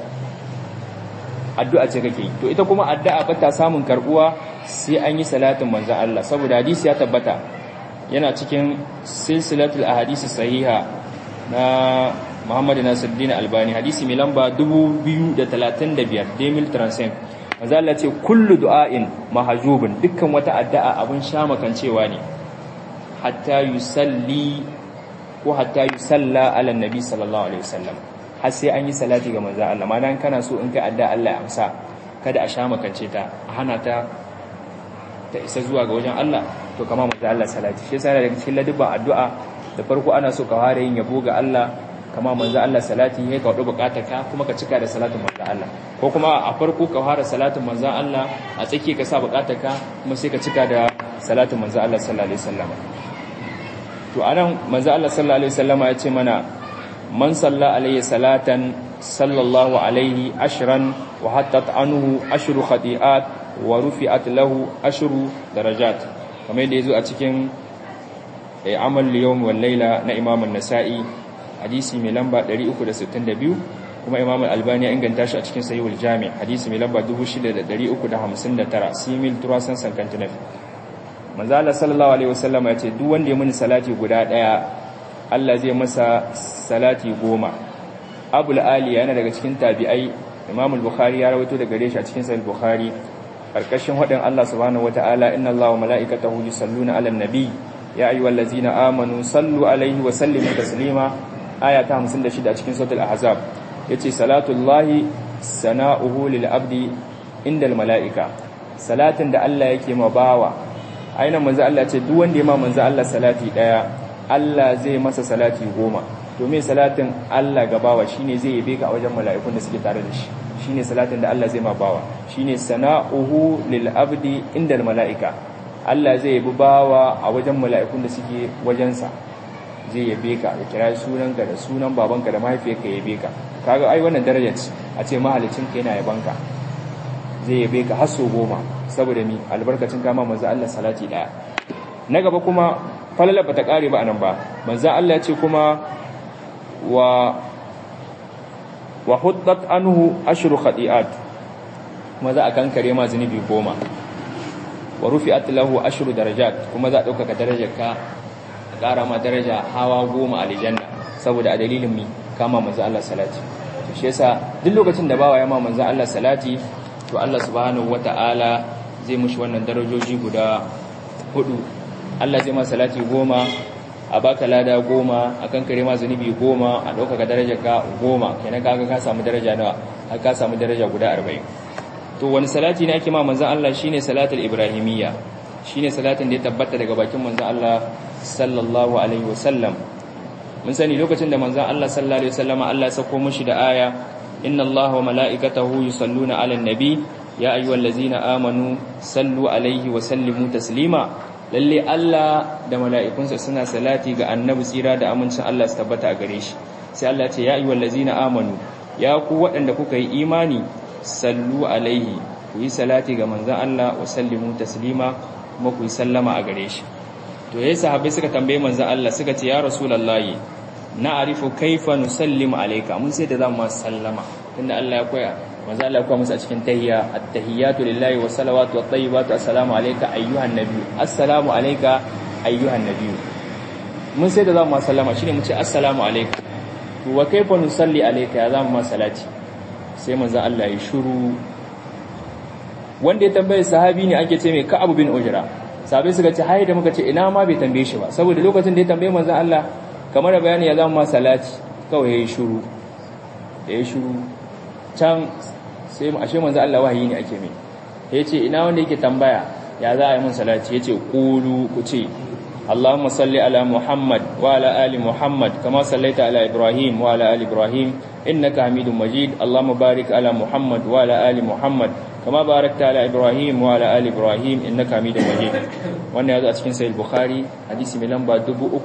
addu'a ce kake to ita kuma addu'a ba ta samun karbuwa sai an yi salatin manzon Allah saboda hadisi ya tabbata yana cikin silsilatul ahadisi sahiha na Muhammad Nasiruddin Albani hadisi mai lamba 2035 Demil Transcend manzo Allah ce kullu du'ain mahjubun dukkan wata addu'a abun shamakancewa ne hatta yusalli ko hatta yusalla ala nabi sallallahu alaihi wasallam har sai an yi salati ga manzo Allah ma dan kana so in kai addu'a Allah ya amsa kada a shamakance ta a hana ta ta isa zuwa ga wajen Allah to kama manzo Allah salati shi yasa daga cikin ladabban addu'a da farko ana so ka fara yin yabo ga Allah kama manzo Allah salati sai ka wadu bukatarka kuma ka cika da salatin manzo Allah ko kuma a farko ka fara salatin manzo Allah a tsaki ka sa bukatarka kuma sai ka cika da salatin manzo Allah sallallahu alaihi wasallam to anan manzo Allah sallallahu alaihi wasallam ya ce mana man salla alaihi salatan sallallahu alaihi ashran wa hattat anhu ashru khati'at wa rufi'at lahu ashru darajat kamar yadda yazo a cikin amal yawm wal layla na Imam an-Nasa'i hadisi mai lamba 362 kuma Imam al-Albani ya inganta shi a cikin Sahihul Jami' hadisi mai lamba 6359 simil turasan sankantinaf manzo Allah sallallahu alaihi wasallam ya ce duk wanda ya muni salati guda daya Allah zai masa salati goma Abul Ali yana daga cikin tabi'ai Imam al-Bukhari ya rawaito daga gare shi a cikin Sahih al-Bukhari karkashin hadin Allah subhanahu wataala inna Allaha wa mala'ikatahu yusalluna 'alan nabi ya ayyuhallazina amanu sallu alaihi wa sallimu taslima aya ta 56 a cikin suratul ahzab yace salatullahi sana'uhu lil abdi indal mala'ika salatin da Allah yake ma bawa aina manzo Allah ce duk wanda ya ma manzo Allah salati daya Allah zai masa salati goma domin salatin Allah ga bawa shine zai yabe ka a wajen mala'ikun da suke tare da shi shine salatin da Allah zai ma bawa shine sana'uhu lil abdi indal mala'ika Allah zai yabi bawa a wajen mala'ikun da suke wajensa zai yabe ka ya kira sunanka da sunan babanka da mahaifiyarka ya yabe ka kaga ai wannan daraja ce a ce mahalicin ka yana yabanka zai yabe ka har so goma saboda mi albarkacin kama manzo Allah salati daya na gaba kuma falala bata kare ba anan ba manzo Allah ya ce kuma wa wa huddat anhu ashru khati'at kuma za a kankare ma zunubi goma wa rufi'at lahu ashru darajat kuma za a dauka darajarka a ƙara ma daraja hawa goma a aljanna saboda a dalilin mi kama manzo Allah salati to shi yasa duk lokacin da bawa ya ma manzo Allah salati to Allah subhanahu wata'ala zai mushi wannan darajoji guda hudu Allah zai ma salati goma a baka lada goma a kan kare ma zunubi goma a ɗaukaka daraja ka goma kenan kaga ka samu daraja nawa har ka samu daraja guda arba'in to wani salati ne ake ma manzon Allah shine salatul ibrahimiyya shine salatin da ya tabbata daga bakin manzon Allah sallallahu alaihi wasallam mun sani lokacin da manzon Allah sallallahu alaihi wasallam Allah ya sako mushi da aya inna Allaha wa mala'ikatahu yusalluna 'alan nabi ya ayyuhallazina amanu sallu alaihi wa sallimu taslima lalle Allah da mala'ikunsa suna salati ga annabi tsira da amincin Allah su tabbata a gare shi sai Allah ce ya ayyuhal ladzina amanu ya ku waɗanda kuka yi imani sallu alaihi ku yi salati ga manzon Allah wa sallimu taslima kuma ku yi sallama a gare shi to yayin sahabbai suka tambaye manzon Allah suka ce ya rasulullahi na arifu kaifa nusallimu alayka mun sai da zamu ma sallama tunda Allah ya koya manzon Allah ya koya musu a cikin tahiyya at-tahiyyatu lillahi wa salawatu wat tayyibatu assalamu alayka ayyuhan nabiy assalamu alayka ayyuhan nabiy mun sai da zamu ma sallama shine mu ce assalamu alayka to wa kaifa nusalli alayka ya zamu ma salati sai manzon Allah ya shiru wanda ya tambaye sahabi ne ake ce mai Ka'ab bin Ujra sahabai suka ce hayi da muka ce ina ma bai tambaye shi ba saboda lokacin da ya tambaye manzon Allah kamar da bayani ya zama salati kawai yayi shiru da yayi shiru can sai mu ashe manzon Allah wahayi ne ake mai yace ina wanda yake tambaya ya za a yi mun salati yace qulu ku ce اللهم صل على محمد وعلى آل محمد كما صليت على إبراهيم وعلى آل إبراهيم إنك حميد مجيد اللهم بارك على محمد وعلى آل محمد كما باركت على إبراهيم وعلى آل إبراهيم إنك حميد مجيد wannan yazo a cikin sahih bukhari hadisi mai lamba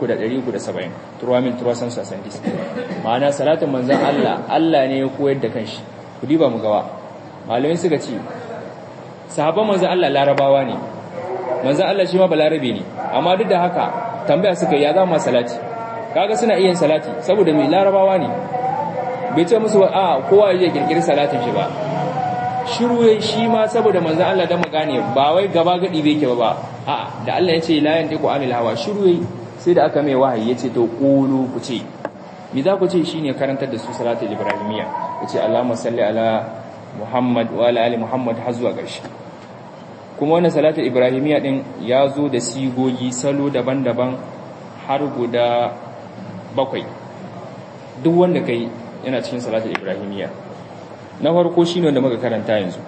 3370 turwa min turwa san sasan dis ma'ana salatin manzon Allah Allah ne ya koyar da kanshi ku diba mu gawa malamai suka ce sahabban manzon Allah larabawa ne manzon Allah shi ma balarabe ne amma duk da haka tambaya suka yi ya zama salati kaga suna iya salati saboda mai larabawa ne bai ce musu a kowa ya kirkiri salatin shi ba shiru yayi shi ma saboda manzon Allah da magane ba wai gaba gadi bai ke ba a da Allah ya ce la yantiqu anil hawa shiru yayi sai da aka mai wahayi yace to qulu ku ce me za ku ce shine karantar da su salatul ibrahimiyya yace Allahumma salli ala Muhammad wa ala ali Muhammad har zuwa ƙarshe kuma wannan salatul ibrahimiyya din ya zo da sigogi salo daban-daban har guda bakwai duk wanda kai yana cikin salatul ibrahimiyya na farko shine wanda muka karanta yanzu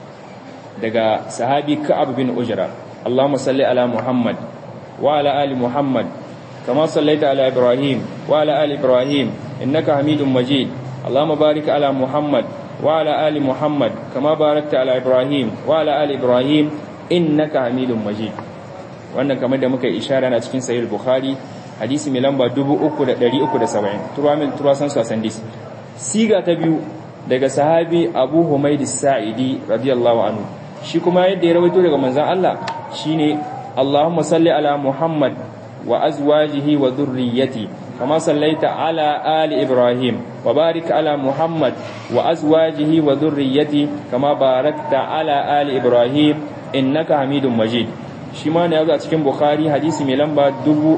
daga sahabi ka'ab bin ujra Allahumma salli ala Muhammad wa ala ali Muhammad kama sallaita ala Ibrahim wa ala ali Ibrahim innaka Hamidum Majid Allahumma barik ala Muhammad wa ala ali Muhammad kama barakta ala Ibrahim wa ala ali Ibrahim innaka Hamidum Majid wannan kamar da muka ishara na cikin sahih Bukhari hadisi mai lamba 3370 turwamin turwasan sasan dis siga ta biyu daga sahabi Abu Humayd Sa'idi radiyallahu anhu shi kuma yadda ya rawaito daga manzon Allah shine Allahumma salli ala Muhammad wa azwajihi wa dhurriyyati kama sallaita ala ali Ibrahim wa barik ala Muhammad wa azwajihi wa dhurriyyati kama barakta ala ali Ibrahim innaka Hamidum Majid shi ma ne yazo a cikin Bukhari hadisi mai lamba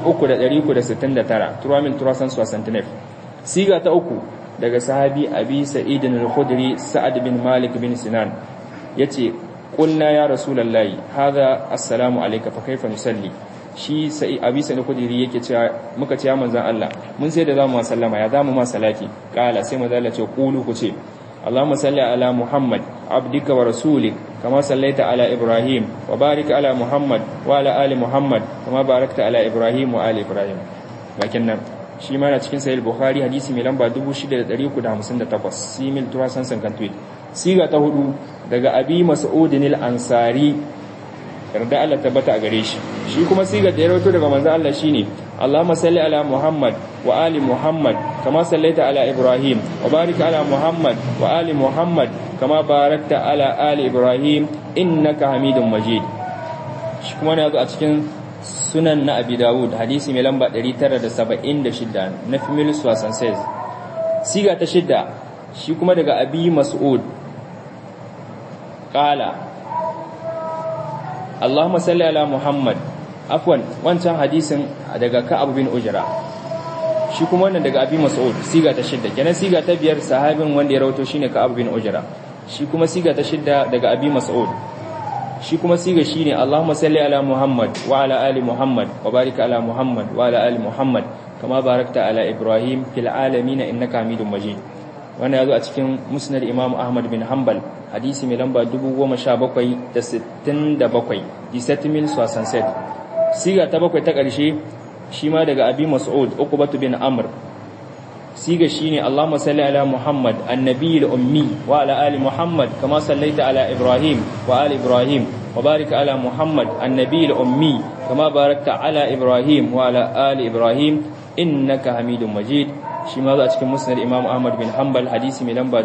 3369 turamin turasan suwasantinef siga ta uku daga sahabi abi sa'id al-khudri sa'ad bin malik bin sinan yace qulna ya rasulullahi hadha assalamu alayka fa kaifa nusalli shi sai abi sa'id al-khudri yake cewa muka ce ya manzon Allah mun sai da zamu sallama ya zamu ma salati kala sai manzon Allah ce qulu ku ce اللهم صل على محمد عبدك ورسولك كما صليت على إبراهيم وبارك على محمد وعلى آل محمد كما باركت على إبراهيم وآل إبراهيم لكن shi ma na cikin sahih bukhari hadisi mai lamba 6358 simil turasan sankan tweet siga ta hudu daga abi mas'udin al-ansari yarda Allah tabbata a gare shi shi kuma siga da ya rawaito daga manzo Allah shine Allahumma salli ala Muhammad wa ali Muhammad kama sallaita ala Ibrahim wa barik ala Muhammad wa ali Muhammad kama barakta ala ali Ibrahim innaka Hamidum Majid shi kuma ne a cikin sunan na abi dawud hadisi mai lamba 976 na female swasan says siga ta shidda shi kuma daga abi mas'ud qala Allahumma salli ala Muhammad afwan wancan hadisin daga Ka'ab bin Ujra shi kuma wannan daga abi mas'ud siga ta shidda kenan siga ta biyar sahabin wanda ya rawato shine Ka'ab bin Ujra shi kuma siga ta shidda daga abi mas'ud shi kuma siga shine Allahumma salli ala Muhammad wa ala ali Muhammad wa barik ala Muhammad wa ala ali Muhammad kama barakta ala Ibrahim fil alamin innaka Hamidum Majid wannan yazo a cikin Musnad Imam Ahmad bin Hanbal hadisi mai lamba 10767 disetmil set siga ta bakwai ta ƙarshe shi ma daga Abi Mas'ud Uqbah bin Amr siga shine Allahumma salli ala Muhammad annabiyil ummi wa ala ali Muhammad kama sallaita ala Ibrahim wa ali Ibrahim wa barik ala Muhammad annabiyil ummi kama barakta ala Ibrahim wa ala ali Ibrahim innaka Hamidum Majid shi ma za a cikin musnad Imam Ahmad bin Hanbal hadisi mai lamba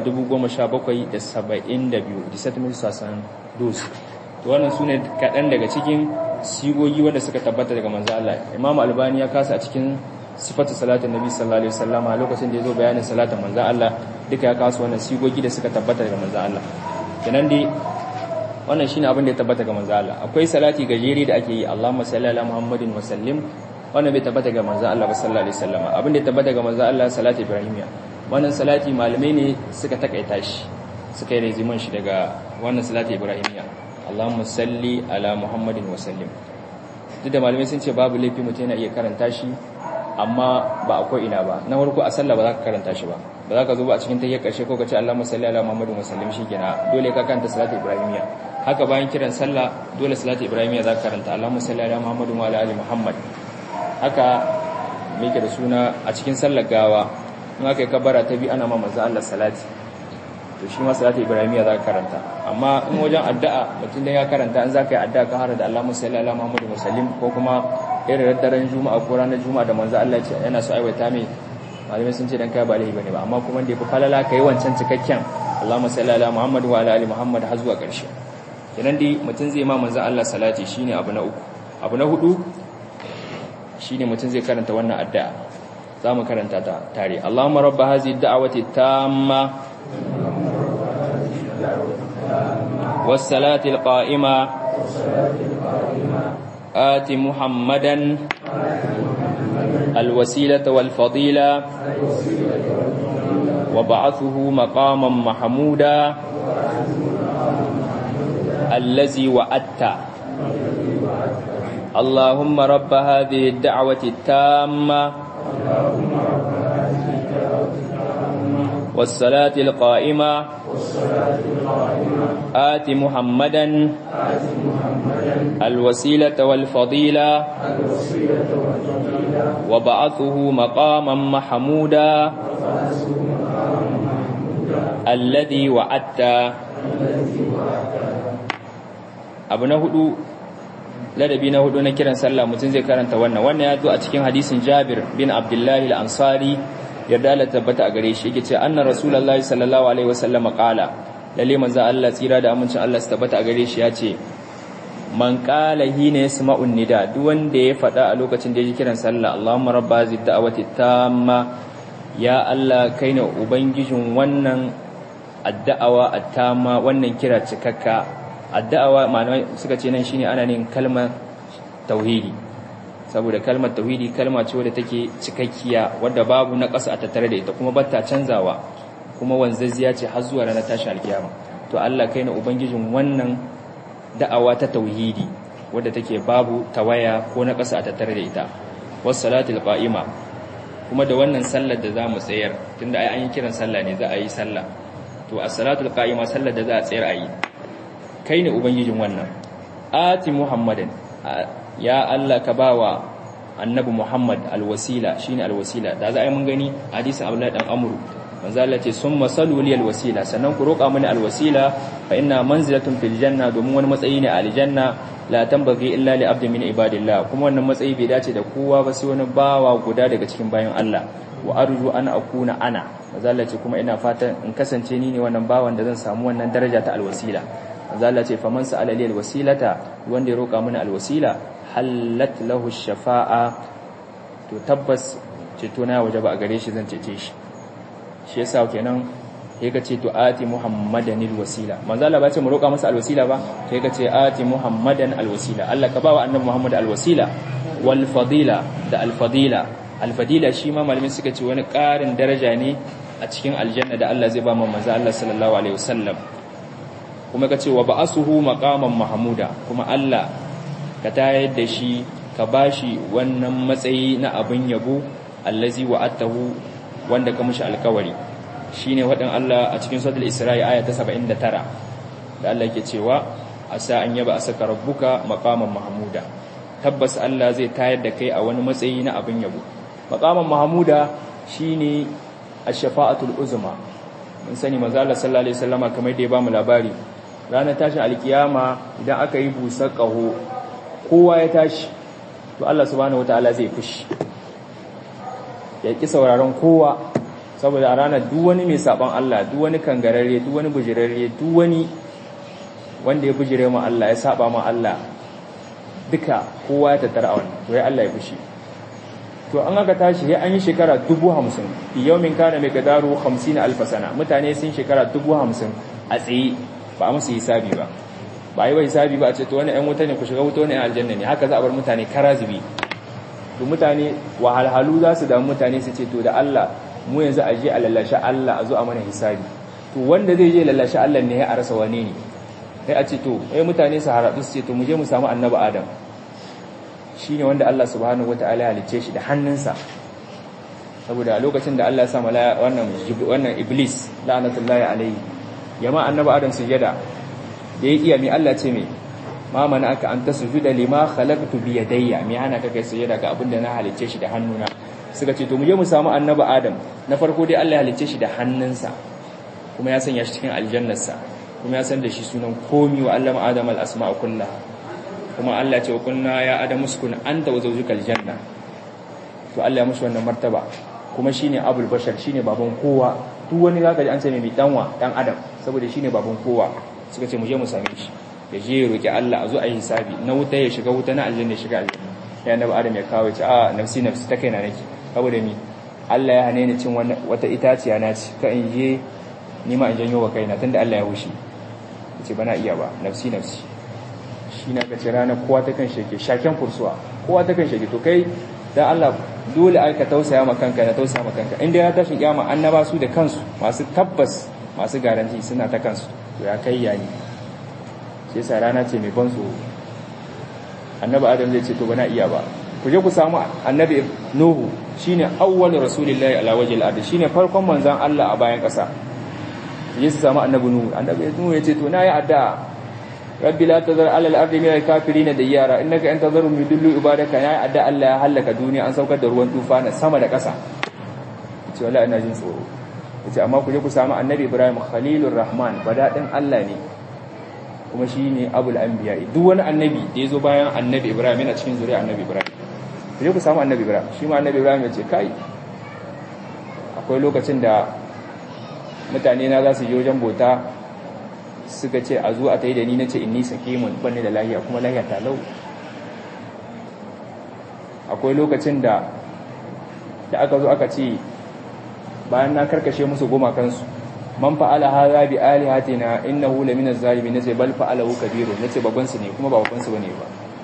10772 disatmil sasan dus to wannan sune kaɗan daga cikin sigogi wanda suka tabbata daga manzo Allah Imam Albani ya kasa a cikin sifatu salatin Nabi sallallahu alaihi wasallam a lokacin da yazo bayanin salatin manzo Allah duka ya kasu wannan sigogi da suka tabbata daga manzo Allah kenan dai wannan shine abin da ya tabbata ga manzo Allah akwai salati gajeri da ake yi Allahumma salli ala Muhammadin wa sallim wannan bai tabbata ga manzo Allah sallallahu alaihi wasallam abin da ya tabbata ga manzo Allah salati ibrahimiya wannan salati malamai ne suka takaita shi suka yi reziman shi daga wannan salati ibrahimiya Allahumma salli ala Muhammadin wa sallim duk da malamai sun ce babu laifi mutum yana iya karanta shi amma ba akwai ina ba na farko a sallah ba za ka karanta shi ba ba za ka zo ba a cikin tayyar karshe ko ka ce Allahumma salli ala Muhammadin wa sallim shikenan dole ka karanta salati ibrahimiya haka bayan kiran sallah dole salati ibrahimiya za ka karanta Allahumma salli ala Muhammadin wa ala ali Muhammad haka me yake da suna a cikin sallar gawa in aka yi kabara ta bi ana ma manzo Allah salati to shi ma salati ibrahimiya za ka karanta amma in wajen addu'a mutum da ya karanta in za ka yi addu'a ka hara da Allahumma salli ala Muhammadin wa sallim ko kuma irin daren juma'a ko ranar juma'a da manzo Allah ce yana so aiwata mai malamai sun ce dan kai ba laifi bane ba amma kuma da yafi falala kai wancan cikakken Allahumma salli ala Muhammad wa ala ali Muhammad har zuwa ƙarshe kenan dai mutum zai ma manzo Allah salati shine abu na uku abu na hudu shine mutum zai karanta wannan addu'a zamu karanta ta tare Allahumma rabb hadhihi ad-da'wati tamma was-salati al-qa'ima آت محمدا الوسيلة والفضيلة وبعثه مقاما محمودا الذي وعدت اللهم رب هذه الدعوة التامة والصلاة القائمة آت محمدا الوسيلة والفضيلة وبعثه مقاما محمودا الذي وعدت abu na hudu ladabi na hudu na kiran sallah mutum zai karanta wannan wannan ya zo a cikin hadisin Jabir bin Abdullahi al-Ansari yarda Allah tabbata a gare shi yake ce anna rasulullahi sallallahu alaihi wasallam qala lalle manzo Allah tsira da amincin Allah su tabbata a gare shi ya ce man qala hina yasma'un nida duk wanda ya faɗa a lokacin da ya ji kiran sallah Allahumma rabba zid da'wati tamma ya Allah kai ne ubangijin wannan addu'awa attama wannan kira cikakka addu'awa malamai suka ce nan shine ana nin kalmar tauhidi saboda kalmar tauhidi kalma ce wadda take cikakkiya wadda babu na ƙasa a tattare da ita kuma batta canzawa kuma wanzazziya ce har zuwa ranar tashi alkiyama to Allah kai ne ubangijin wannan da'awa ta tauhidi wadda take babu tawaya ko na ƙasa a tattare da ita was salatul qa'ima kuma da wannan sallar da zamu tsayar tunda ai an yi kiran sallah ne za a yi sallah to as-salatul qa'ima sallar da za a tsayar a yi kai ne ubangijin wannan ati muhammadin ya Allah ka bawa annabi muhammad alwasila shine alwasila da za a yi mun gani hadisin abdullahi dan amru manzo Allah ce summa salu li alwasila sannan ku roƙa mini alwasila fa inna manzilatun fil janna domin wani matsayi ne a aljanna la tambagi illa li abdin min ibadillah kuma wannan matsayi bai dace da kowa ba sai wani bawa guda daga cikin bayan Allah wa arju an akuna ana manzo Allah ce kuma ina fatan in kasance ni ne wannan bawan da zan samu wannan daraja ta alwasila manzo Allah ce faman sa'ala li alwasilata wanda ya roƙa mini alwasila hallat lahu shafa'a to tabbas ceto na wajaba a gare shi zan cece shi shi yasa kenan sai ka ce to ati muhammadan alwasila manzo Allah ba ce mu roƙa masa alwasila ba sai ka ce ati muhammadan alwasila Allah ka bawa annabi muhammad alwasila wal fadila da alfadila alfadila shi ma malamin suka ce wani ƙarin daraja ne a cikin aljanna da Allah zai ba mu manzo Allah sallallahu alaihi wasallam kuma ka ce wa ba'asuhu maqaman mahmuda kuma Allah ka tayar da shi ka bashi wannan matsayi na abin yabo allazi wa'atahu wanda ka mishi alkawari shine wadan Allah a cikin suratul Isra'i aya ta 79 da Allah yake cewa asa an yaba asaka rabbuka maqaman mahmuda tabbas Allah zai tayar da kai a wani matsayi na abin yabo maqaman mahmuda shine ash-shafa'atul uzma mun sani manzo Allah sallallahu alaihi wasallama kamar da ya ba mu labari ranar tashin alkiyama idan aka yi busar kaho kowa ya tashi to Allah subhanahu wataala zai fushi ya ki sauraron kowa saboda a ranar duk wani mai saban Allah duk wani kangararre duk wani bujirarre duk wani wanda ya bujire mu Allah ya saba mu Allah duka kowa ya tattara a wannan to ya Allah ya fushi to an aka tashi ya an yi shekara dubu hamsin yawmin kana mai gadaru hamsin alfa sana mutane sun shekara dubu hamsin a tsaye ba a musu hisabi ba ba a yi wa hisabi ba a ce to wani ‘yan wuta ne ku shiga wuta wani ‘yan aljanna ne haka za a bar mutane kara zubi to mutane wahalhalu za su damu mutane su ce to da Allah mu yanzu a je a lallashe Allah a zo a mana hisabi to wanda zai je lallashe Allah ne ya a rasa wane ne sai a ce to eh mutane su haradu su ce to mu je mu samu annabi Adam shine wanda Allah subhanahu wataala ya halicce shi da hannunsa saboda a lokacin da Allah ya sa malaya wannan wannan iblis la'anatullahi alaihi yama annabi Adam sujada da ya iya mai Allah ce mai ma mana aka an tasjuda lima khalaqtu bi yadayya me hana ka kai sujada ga abin da na halicce shi da hannuna suka ce to mu je mu samu annabi Adam na farko dai Allah ya halicce shi da hannunsa kuma ya sanya shi cikin aljannarsa kuma ya san da shi sunan komi wa allama adam al-asma'a kullaha kuma Allah ce wa kunna ya adamu sukun anta wa zawjuka aljanna to Allah ya mushi wannan martaba kuma shine abul bashar shine baban kowa duk wani zaka ji an ce mai danwa dan adam saboda shine baban kowa suka ce mu je mu same shi ya je ya roki Allah a zo a yi hisabi na wuta ya shiga wuta na aljanna ya shiga aljanna sai annabi adam ya kawo ce a nafsi nafsi ta kaina nake saboda ni Allah ya hane ni cin wata itaciya na ci ka in je ni ma in janyo wa kaina tunda Allah ya wushi ce bana iya ba nafsi nafsi shi na kace rana kowa ta kan sheke shaken kursuwa kowa ta kan sheke to kai dan Allah dole ai ka tausaya ma kanka na tausaya ma kanka inda ya tashi kiyama annaba su da kansu masu tabbas masu garanti suna ta kansu to ya kai yayi sai sa rana ce mai ban tsoro annabi adam zai ce to bana iya ba ku je ku samu annabi nuhu shine awwal rasulillahi ala wajhil ardi shine farkon manzon Allah a bayan kasa je su samu annabi nuhu annabi nuhu ya ce to na yi addu'a rabbi la tazar alal ardi min al-kafirin dayyara innaka in tazaru yudillu ibadaka ya adda Allah ya halaka duniya an saukar da ruwan tufana sama da ƙasa ce wallahi ina jin tsoro yace amma ku je ku samu annabi Ibrahim khalilur rahman badadin Allah ne kuma shine abul anbiya duk wani annabi da yazo bayan annabi Ibrahim yana cikin zuriya annabi Ibrahim ku je ku samu annabi Ibrahim shi ma annabi Ibrahim ya ce kai akwai lokacin da mutane na za su je wajen bota suka ce a zo a ta yi da ni na ce inni sakimun banne da lahiya kuma lahiya talau akwai lokacin da da aka zo aka ce bayan na karkashe musu gumakansu man fa'ala hadha bi alihatina innahu lamina zalimin nace bal fa'alahu kabiru nace babban su ne kuma ba babban su bane ba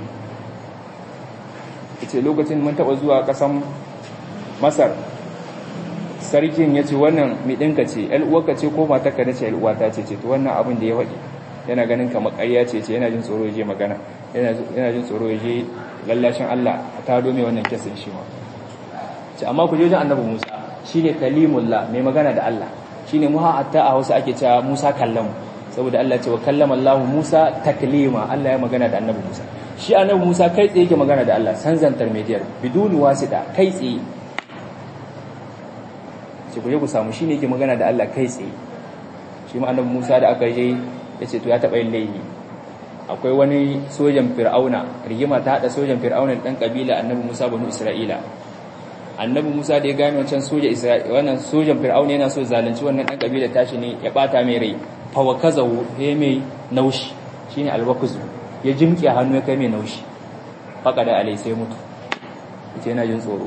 yace lokacin mun taba zuwa kasan Masar sarkin ya ce wannan mai ɗinka ce uwarka ce ko matarka na ce uwata ce ce to wannan abin da ya waɗi yana ganin kamar ƙarya ce ce yana jin tsoro ya je magana yana jin tsoro ya je lallashin Allah a tado mai wannan kesin shi ma ce amma ku je wajen annabi Musa shine kalimullah mai magana da Allah shine mu hatta a Hausa ake cewa Musa kallamu saboda Allah ce wa kallama Allah Musa taklima Allah ya magana da annabi Musa shi annabi Musa kai tsaye yake magana da Allah san zantar mediyar biduni wasita kai tsaye ce ku je ku samu shine yake magana da Allah kai tsaye shi ma annabi Musa da aka je yace to ya taba yin laifi akwai wani sojan Fir'auna rigima ta hada sojan Fir'auna dan kabila annabi Musa banu Isra'ila annabi Musa da ya gane wancan soja Isra'ila wannan sojan Fir'auna yana so zalunci wannan dan kabila tashi ne ya bata mai rai fa wakazahu he mai naushi shine alwakuzu ya jimke hannu ya kai mai naushi faqada alai sai mutu yace yana jin tsoro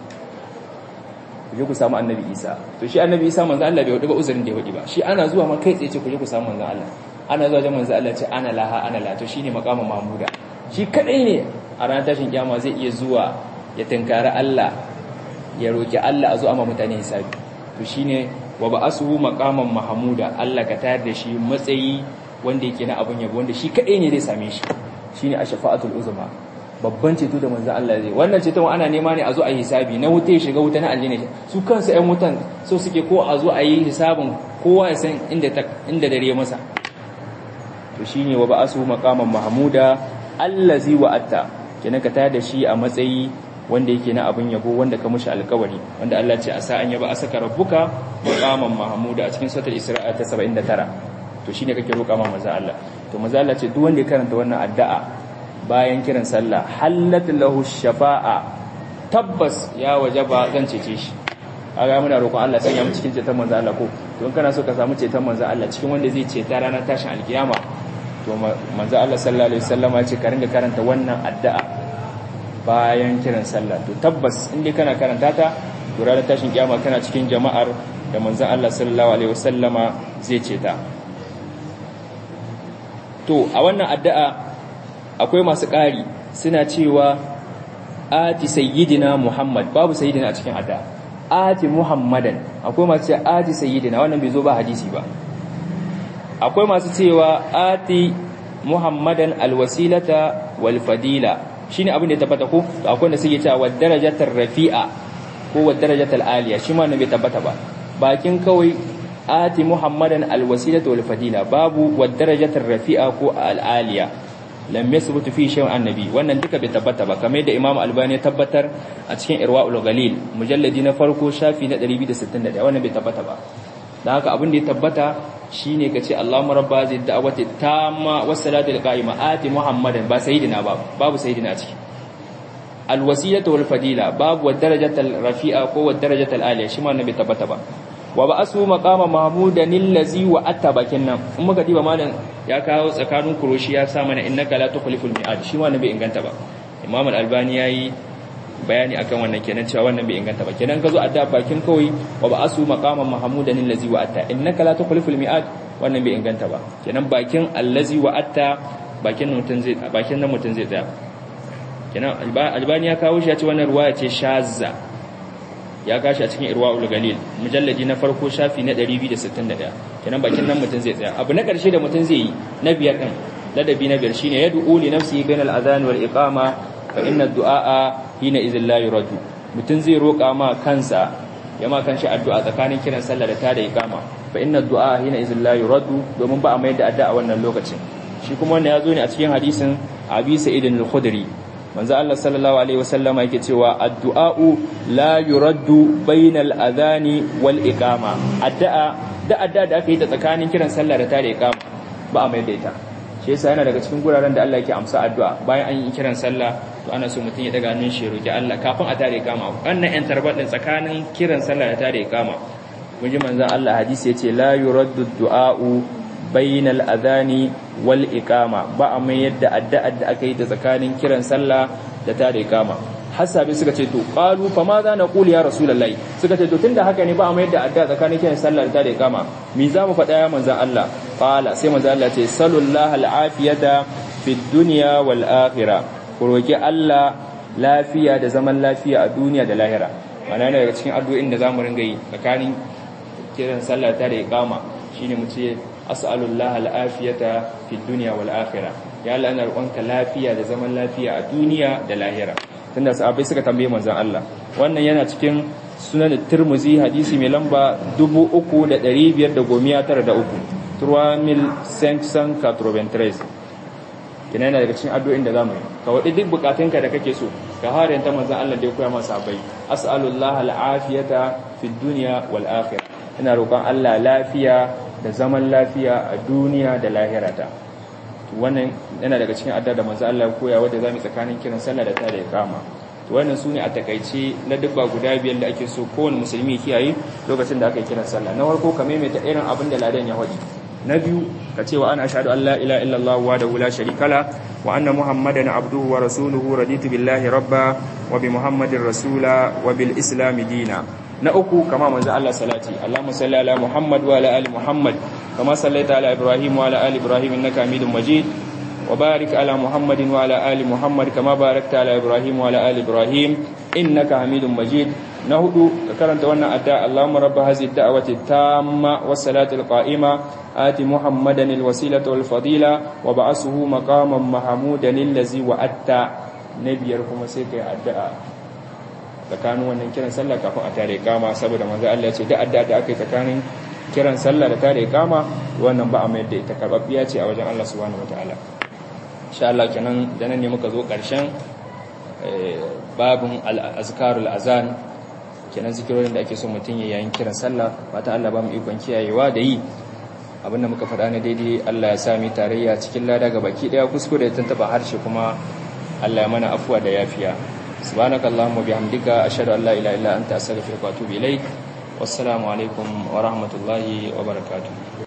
ku je ku samu annabi isa to shi annabi isa manzo Allah bai wadi ba uzurin da ya wadi ba shi ana zuwa ma kai tsaye ce ku je ku samu manzo Allah ana zuwa da manzo Allah ce ana laha ana la to shine maqama mahmuda shi kadai ne a ranar tashin kiyama zai iya zuwa ya tinkari Allah ya roki Allah a zo amma mutane hisabi to shine wa ba'asuhu maqaman mahmuda Allah ka tayar da shi matsayi wanda yake na abun yabo wanda shi kadai ne zai same shi shine ashfa'atul uzma babban ceto da manzan Allah zai wannan ceton ana nema ne a zo a yi hisabi na wuta ya shiga wuta na aljanna su kansu ƴan wutan so suke ko a zo a yi hisabin kowa ya san inda inda dare masa to shine wa ba'asu maqaman mahmuda allazi wa'atta kenan ka tayar da shi a matsayi wanda yake na abin yabo wanda ka mushi alƙawari wanda Allah ce a sa'an yaba asaka rabbuka maqaman mahmuda a cikin suratul isra'a ta 79 to shine kake roƙa ma manzan Allah to manzan Allah ce duk wanda ya karanta wannan addu'a bayan kiran sallah hallat lahu shafa'a tabbas ya wajaba zan cece shi kaga muna roƙon Allah sanya mu cikin ceton manzo Allah ko to in kana so ka samu ceton manzo Allah cikin wanda zai ceta ranar tashin alkiyama to manzo Allah sallallahu alaihi wasallam ya ce ka ringa karanta wannan addu'a bayan kiran sallah to tabbas in dai kana karanta ta to ranar tashin kiyama kana cikin jama'ar da manzo Allah sallallahu alaihi wasallama zai ce ta to a wannan addu'a akwai masu ƙari suna cewa ati sayyidina muhammad babu sayyidina a cikin addu'a ati muhammadan akwai masu cewa ati sayyidina wannan bai zo ba hadisi ba akwai masu cewa ati muhammadan alwasilata wal fadila shine abin da ya tabbata ko akwai da suke cewa wad darajatar rafi'a ko wad darajatal aliya shi ma bai tabbata ba bakin kawai ati muhammadan alwasilata wal fadila babu wad darajatar rafi'a ko al aliya lam yasbutu fi shay'in annabi wannan duka bai tabbata ba kamar da imam albani ya tabbatar a cikin irwaul galil mujalladi na farko shafi na 261 wannan bai tabbata ba dan haka abin da ya tabbata shine kace Allahumma rabba zid da'wati tamma was salatu qa'ima ati muhammadan ba sayyidina ba babu sayyidina a ciki al wasilatu wal fadila babu wad darajatal rafi'a ko wad darajatal aliya shi ma bai tabbata ba wa ba'asu maqama mahmudan allazi wa attabakin nan in muka diba malam ya kawo tsakanin kuroshi ya sa mana innaka la tukhliful mi'ad shi wannan bai inganta ba imam al-albani yayi bayani akan wannan kenan cewa wannan bai inganta ba kenan ka zo adda bakin kawai wa ba'asu maqama mahmudan allazi wa atta innaka la tukhliful mi'ad wannan bai inganta ba kenan bakin allazi wa atta bakin mutun zai bakin nan mutun zai tsaya kenan albani ya kawo shi ya ce wannan ruwaya ce shazza ya gashi a cikin irwa'ul galil mujalladi na farko shafi na 261 kenan bakin nan mutun zai tsaya abu na karshe da mutun zai yi na biyar din ladabi na biyar shine yad'u li nafsihi bainal adhan wal iqama fa inna du'a hina idhil la yuradu mutun zai roka ma kansa ya ma kanshi addu'a tsakanin kiran sallah da tada iqama fa inna du'a hina idhil la yuradu domin ba a mai da addu'a wannan lokacin shi kuma wannan ya zo ne a cikin hadisin abi sa'id al-khudri manzo Allah sallallahu alaihi wasallam yake cewa addu'a'u la yuraddu bainal adhani wal iqama addu'a da addu'a da aka yi ta tsakanin kiran sallah da tare iqama ba a mai da ita shi yasa yana daga cikin guraren da Allah yake amsa addu'a bayan an yi kiran sallah to ana so mutum ya daga hannun shi roki Allah kafin a tare iqama wannan yan tarbat din tsakanin kiran sallah da tare iqama mun ji manzo Allah hadisi yace la yuraddu du'a'u bainal adhani wal iqama ba a mai yadda addu'ar da aka yi ta tsakanin kiran sallah da ta da iqama hasabi suka ce to qalu fa ma za na quli ya rasulullahi suka ce to tunda haka ne ba a mai yadda addu'a tsakanin kiran sallah da ta da iqama mi za mu faɗa ya manzon Allah qala sai manzon Allah ce sallallahu al'afiyata fid dunya wal akhirah ku roki Allah lafiya da zaman lafiya a duniya da lahira mana ne daga cikin addu'o'in da zamu ringa yi tsakanin kiran sallah ta da iqama shine mu ce as'alullah al'afiyata fi dunya wal akhirah ya Allah ina roƙonka lafiya da zaman lafiya a duniya da lahira tunda sahabbai suka tambaye manzon Allah wannan yana cikin sunan Tirmidhi hadisi mai lamba 3593 turwamil 593 kina yana daga cikin addu'o'in da zamu yi ka wadi duk bukatunka da kake so ka harin ta manzon Allah da ya koya masa sahabbai as'alullah al'afiyata fi dunya wal akhirah ina roƙon Allah lafiya da zaman lafiya a duniya da lahirata wannan yana daga cikin adda da manzo Allah ya koya wanda zamu tsakanin kiran sallah da tare kama to wannan sune a takaice na dubba guda biyar da ake so kowane musulmi kiyaye lokacin da aka yi kiran sallah na farko ka maimaita irin abin da ladan ya hadi na biyu ka ce wa ana ashhadu an la ilaha illallah wahdahu la sharika la wa anna muhammadan abduhu wa rasuluhu raditu billahi rabba wa bi muhammadin rasula wa bil islam dina na uku kama manzo Allah salati Allahumma salli ala Muhammad wa ala ali Muhammad kama sallaita ala Ibrahim wa ala ali Ibrahim innaka Hamidum Majid wa barik ala Muhammadin wa ala ali Muhammad kama barakta ala Ibrahim wa ala ali Ibrahim innaka Hamidum Majid na hudu ka karanta wannan adda Allahumma rabb hadhihi ad-da'wati tamma was salati al-qa'ima ati Muhammadan al-wasilata wal fadila wa ba'athuhu maqaman mahmudan allazi wa'atta nabiyar kuma sai kai addu'a tsakanin wannan kiran sallah kafin a tare kama saboda manzo Allah ya ce da adda da aka yi tsakanin kiran sallah da tare kama wannan ba a mai da ita karbabbiya ce a wajen Allah subhanahu wataala insha Allah kenan da nan ne muka zo karshen babun al-azkarul azan kenan zikirorin da ake so mutum ya yayin kiran sallah fata Allah ba mu ikon kiyayewa da yi abinda muka faɗa na daidai Allah ya sami tarayya cikin lada ga baki daya kuskure ya tantaba harshe kuma Allah ya mana afuwa da yafiya سبحانك اللهم وبحمدك أشهد أن لا إله إلا أنت أستغفرك وأتوب إليك والسلام عليكم ورحمة الله وبركاته